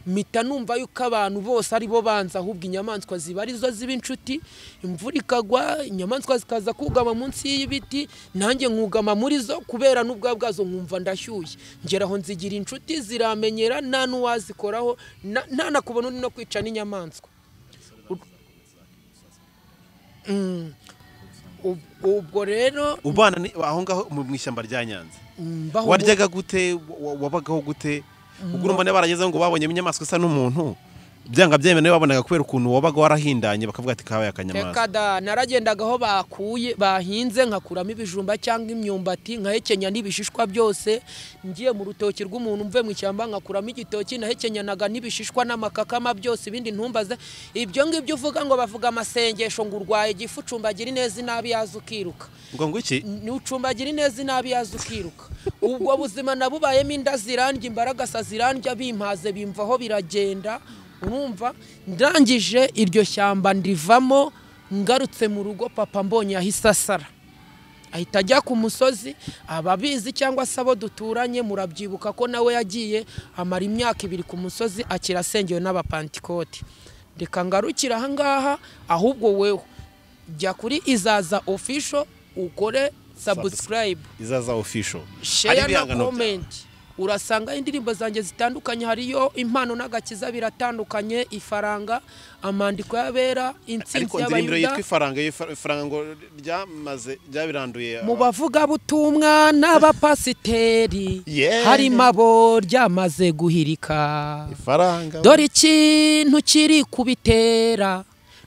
mpita numva yuko abantu bose ari bo banza ahubwo inyamaswa ziba arizo ziba inshuti imvura ikagwa inyamaswa zikaza kugama munsi y'ibiti nanjye nkugama muri zo kubera n'ubwa bwazo nkumva ndashyushye ngera aho nzigira inshuti ziramenyera nta n'uwazikoraho na- nta na kubona undi no kwica n'inyamaswa Mm. Ub- ubwo rero ubana ni- aho ngaho mu mu ishyamba rya nyanza mbaho waryaga gute wa- wabagaho gute ubwo urumva niba baragezeho ngo babonye inyamaswa isa n'umuntu byanga byemewe babonaga kubera ukuntu wabaga warahindanye bakavuga ati kabaye akanyamaswa reka da naragendaga aho bakuye bahinze nkakuramo ibijumba cyangwa imyumbati nkahekenya n'ibishishwa byose ngiye mu rutoki rw'umuntu mve mu ishyamba nkakuramo igitoki nahekenyanaga n'ibishishwa n'amakakama byose ibindi ntumbaze ibyo ngibyo uvuga ngo bavuga amasengesho ngo urwaye igifu ucumbagira ineza inabi yaza ukiruka ngo ngo iki nucumbagira ineza inabi yaza ukiruka ubwo buzima nabubayemo inda zirandya imbaragasa zirandya bimpaze bimvaho biragenda urumva ndangije iryo shyamba ndivamo ngarutse mu rugo papa mbonye yahise asara ahita ajya ku musozi ababizi cyangwa se abo duturanye murabyibuka ko nawe yagiye amara imyaka ibiri ku musozi akira asengewe n'abapantikoti reka ngarukire ahangaha ahubwo wewe jya kuri izaza ofisho ukore sabusikarayibu izaza official Hari share na ibihangano bya- comment urasanga indirimbo zanjye zitandukanye hariyo impano n'agakiza biratandukanye ifaranga amandiko y'abera ariko intsinzi indirimbo yitwa y'abayuda ifaranga iyo far- ifaranga ngo ryamaze ryabiranduye mu bavugabutumwa n'abapasiteri Yeah. harimo abo ryamaze guhirika ifaranga dore ikintu kiri kubitera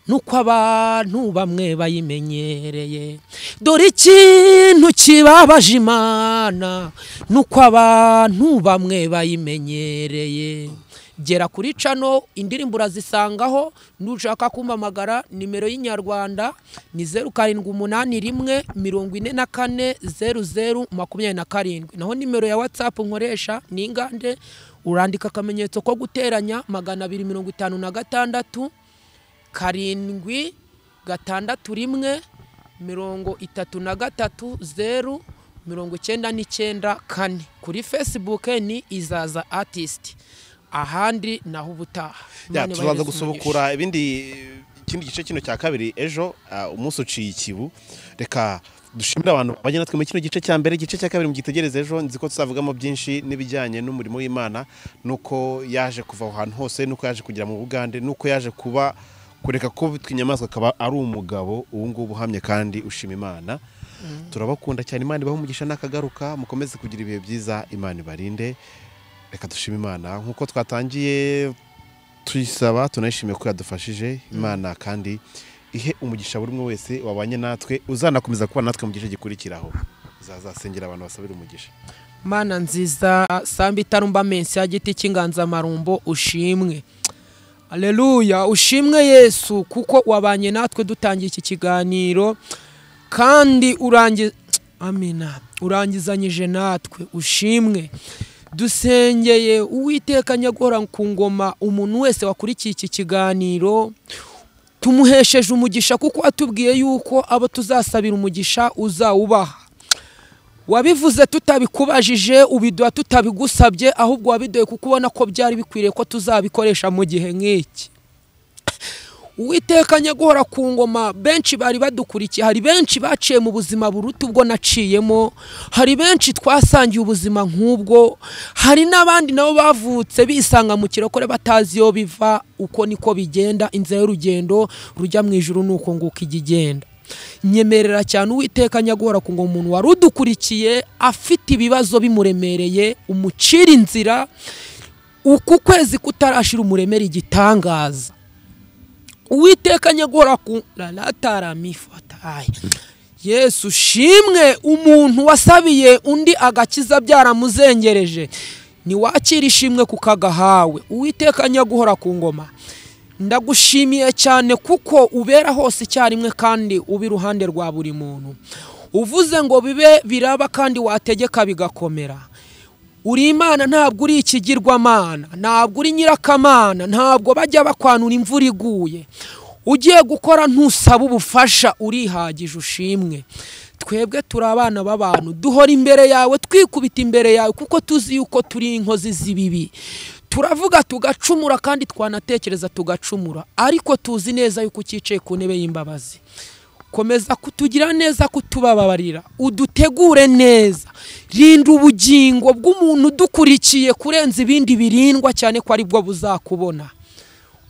nuko abantu bamwe bayimenyereye dore ikintu kibabaje imana nuko abantu bamwe bayimenyereye gera kuri cano indirimbo urazisangaho nushaka kumpamagara nimero y'inyarwanda ni zeru karindwi umunani rimwe mirongo ine na kane zeru zeru makumyabiri na karindwi naho nimero ya watsapu nkoresha ni ingande urandika akamenyetso ko guteranya magana abiri mirongo itanu na gatandatu karindwi gatandatu rimwe mirongo itatu na gatatu zeru mirongo icyenda n'icyenda kane kuri facebook ni izaza artist ahandi naho ubutaha Ya, Imana tuzaza ibahereze umugisha. gusubukura ibindi ikindi gice kino cya kabiri ejo ah, umunsi uciye ikibu reka dushimire abantu bajya natwe muri kino gice cya mbere igice cya kabiri mugitegereze ejo nzi ko tuzavugamo byinshi n'ibijyanye n'umurimo w'imana nuko yaje kuva aho hantu hose nuko yaje kugera mu bugande nuko yaje kuba kureka ko bitwa inyamaswa akaba ari umugabo ubu ngubu uhamye kandi ushima imana turabakunda cyane imana ibaho umugisha n'akagaruka mukomeze kugira ibihe byiza imana ibarinde reka dushime imana nk'uko twatangiye tuyisaba tunayishimiye ko yadufashije imana kandi ihe umugisha buri umwe wese wabanye natwe uzanakomeza kuba natwe mu gice gikurikiraho uzazasengera abantu basabira umugisha mana nziza samba itarumba mensi ya giti cy'inganzamarumbo ushimwe aleluya ushimwe yesu kuko wabanye natwe dutangiye iki kiganiro kandi urangi amina urangizanyije natwe ushimwe dusengeye uwiteka nyagora ku ngoma umuntu wese wakurikiye iki kiganiro tumuhesheje umugisha kuko watubwiye yuko abo tuzasabira umugisha uzawubaha wabivuze tutabikubajije ubiduha tutabigusabye ahubwo wabiduhe kuko ubona ko byari bikwiriye ko tuzabikoresha mu gihe nk'iki uwiteka nyagora ku ngoma benshi bari badukurikiye hari benshi baciye mu buzima buruta ubwo naciyemo hari benshi twasangiye ubuzima nk'ubwo hari n'abandi nabo bavutse bisanga mu kirokore batazi iyo biva uko niko bigenda inzira y'urugendo rujya mu ijuru ni uko nguko ijya igenda nyemerera cyane uwiteka nyagora ku ngo umuntu wari udukurikiye afite ibibazo bimuremereye umucira inzira uku kwezi kutarashira umuremere igitangaza uwiteka nyagora ku rarataramifataye yesu shimwe umuntu wasabiye undi agakiza byaramuzengereje niwakira ishimwe kuko agahawe uwiteka nyaguhora ku ngoma ndagushimiye cyane kuko ubera hose icyarimwe kandi uba iruhande rwa buri muntu uvuze ngo bibe biraba kandi wategeka bigakomera uri imana ntabwo uri ikigirwamana ntabwo uri nyirakamana ntabwo bajya bakwanura imvura iguye ugiye gukora ntusaba ubufasha urihagije ushimwe twebwe turi abana b'abantu duhora imbere yawe twikubita imbere yawe kuko tuzi yuko turi inkozi z'ibibi turavuga tugacumura kandi twanatekereza tugacumura ariko tuzi neza yuko ucyicaye ku ntebe y'imbabazi komeza kutugira neza kutubabarira udutegure neza rinda ubugingo bw'umuntu udukurikiye kurenza ibindi birindwa cyane ko aribwo buzakubona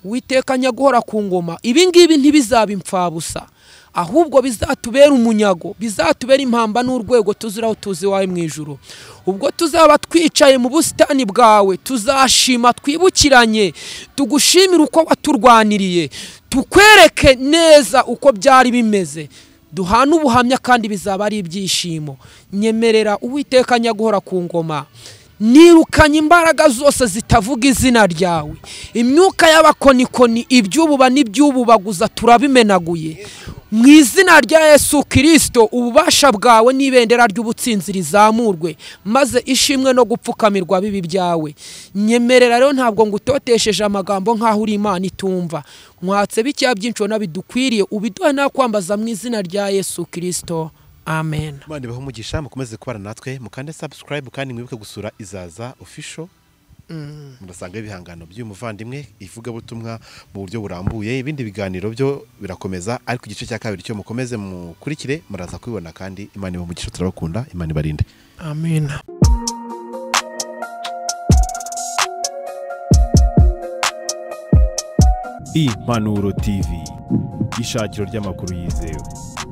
witekanya guhora ku ngoma ibi ngibi ntibizaba impfabusa ahubwo bizatubera umunyago bizatubera impamba n'urwego tuziraho tuzi iwawe mu ijoro ubwo tuzaba twicaye mu busitani bwawe tuzashima twibukiranye tugushimire uko waturwaniriye tukwereke neza uko byari bimeze duhana ubuhamya kandi bizaba ari ibyishimo nyemerera uwiteka nyaguhora ku ngoma nirukanye imbaraga zose zitavuga izina ryawe imyuka y'abakonikoni iby'ububa n'iby'ububaguza turabimenaguye mu izina rya yesu kirisito ububasha bwawe n'ibendera ry'ubutsinzi rizamurwe maze ishimwe no gupfukamirwa bibi byawe nyemerera rero ntabwo ngo utotesheje amagambo nk'aho uri imana itumva mwatse bikeya byinshi ubona bidukwiriye ubiduhe nta kwambaza mu izina rya yesu kirisito amen Imana ibahe umugisha mukomeze kubana natwe mukande subscribe kandi mwibuke gusura izaza official murasanga ibihangano by'umuvandimwe ivugabutumwa mu buryo burambuye ibindi biganiro byo birakomeza ariko igice cya kabiri cyo mukomeze mukurikire muraza kubibona kandi Imana ibahe umugisha turabakunda Imana ibarinde amen impanuro tv ishakiro ry'amakuru yizewe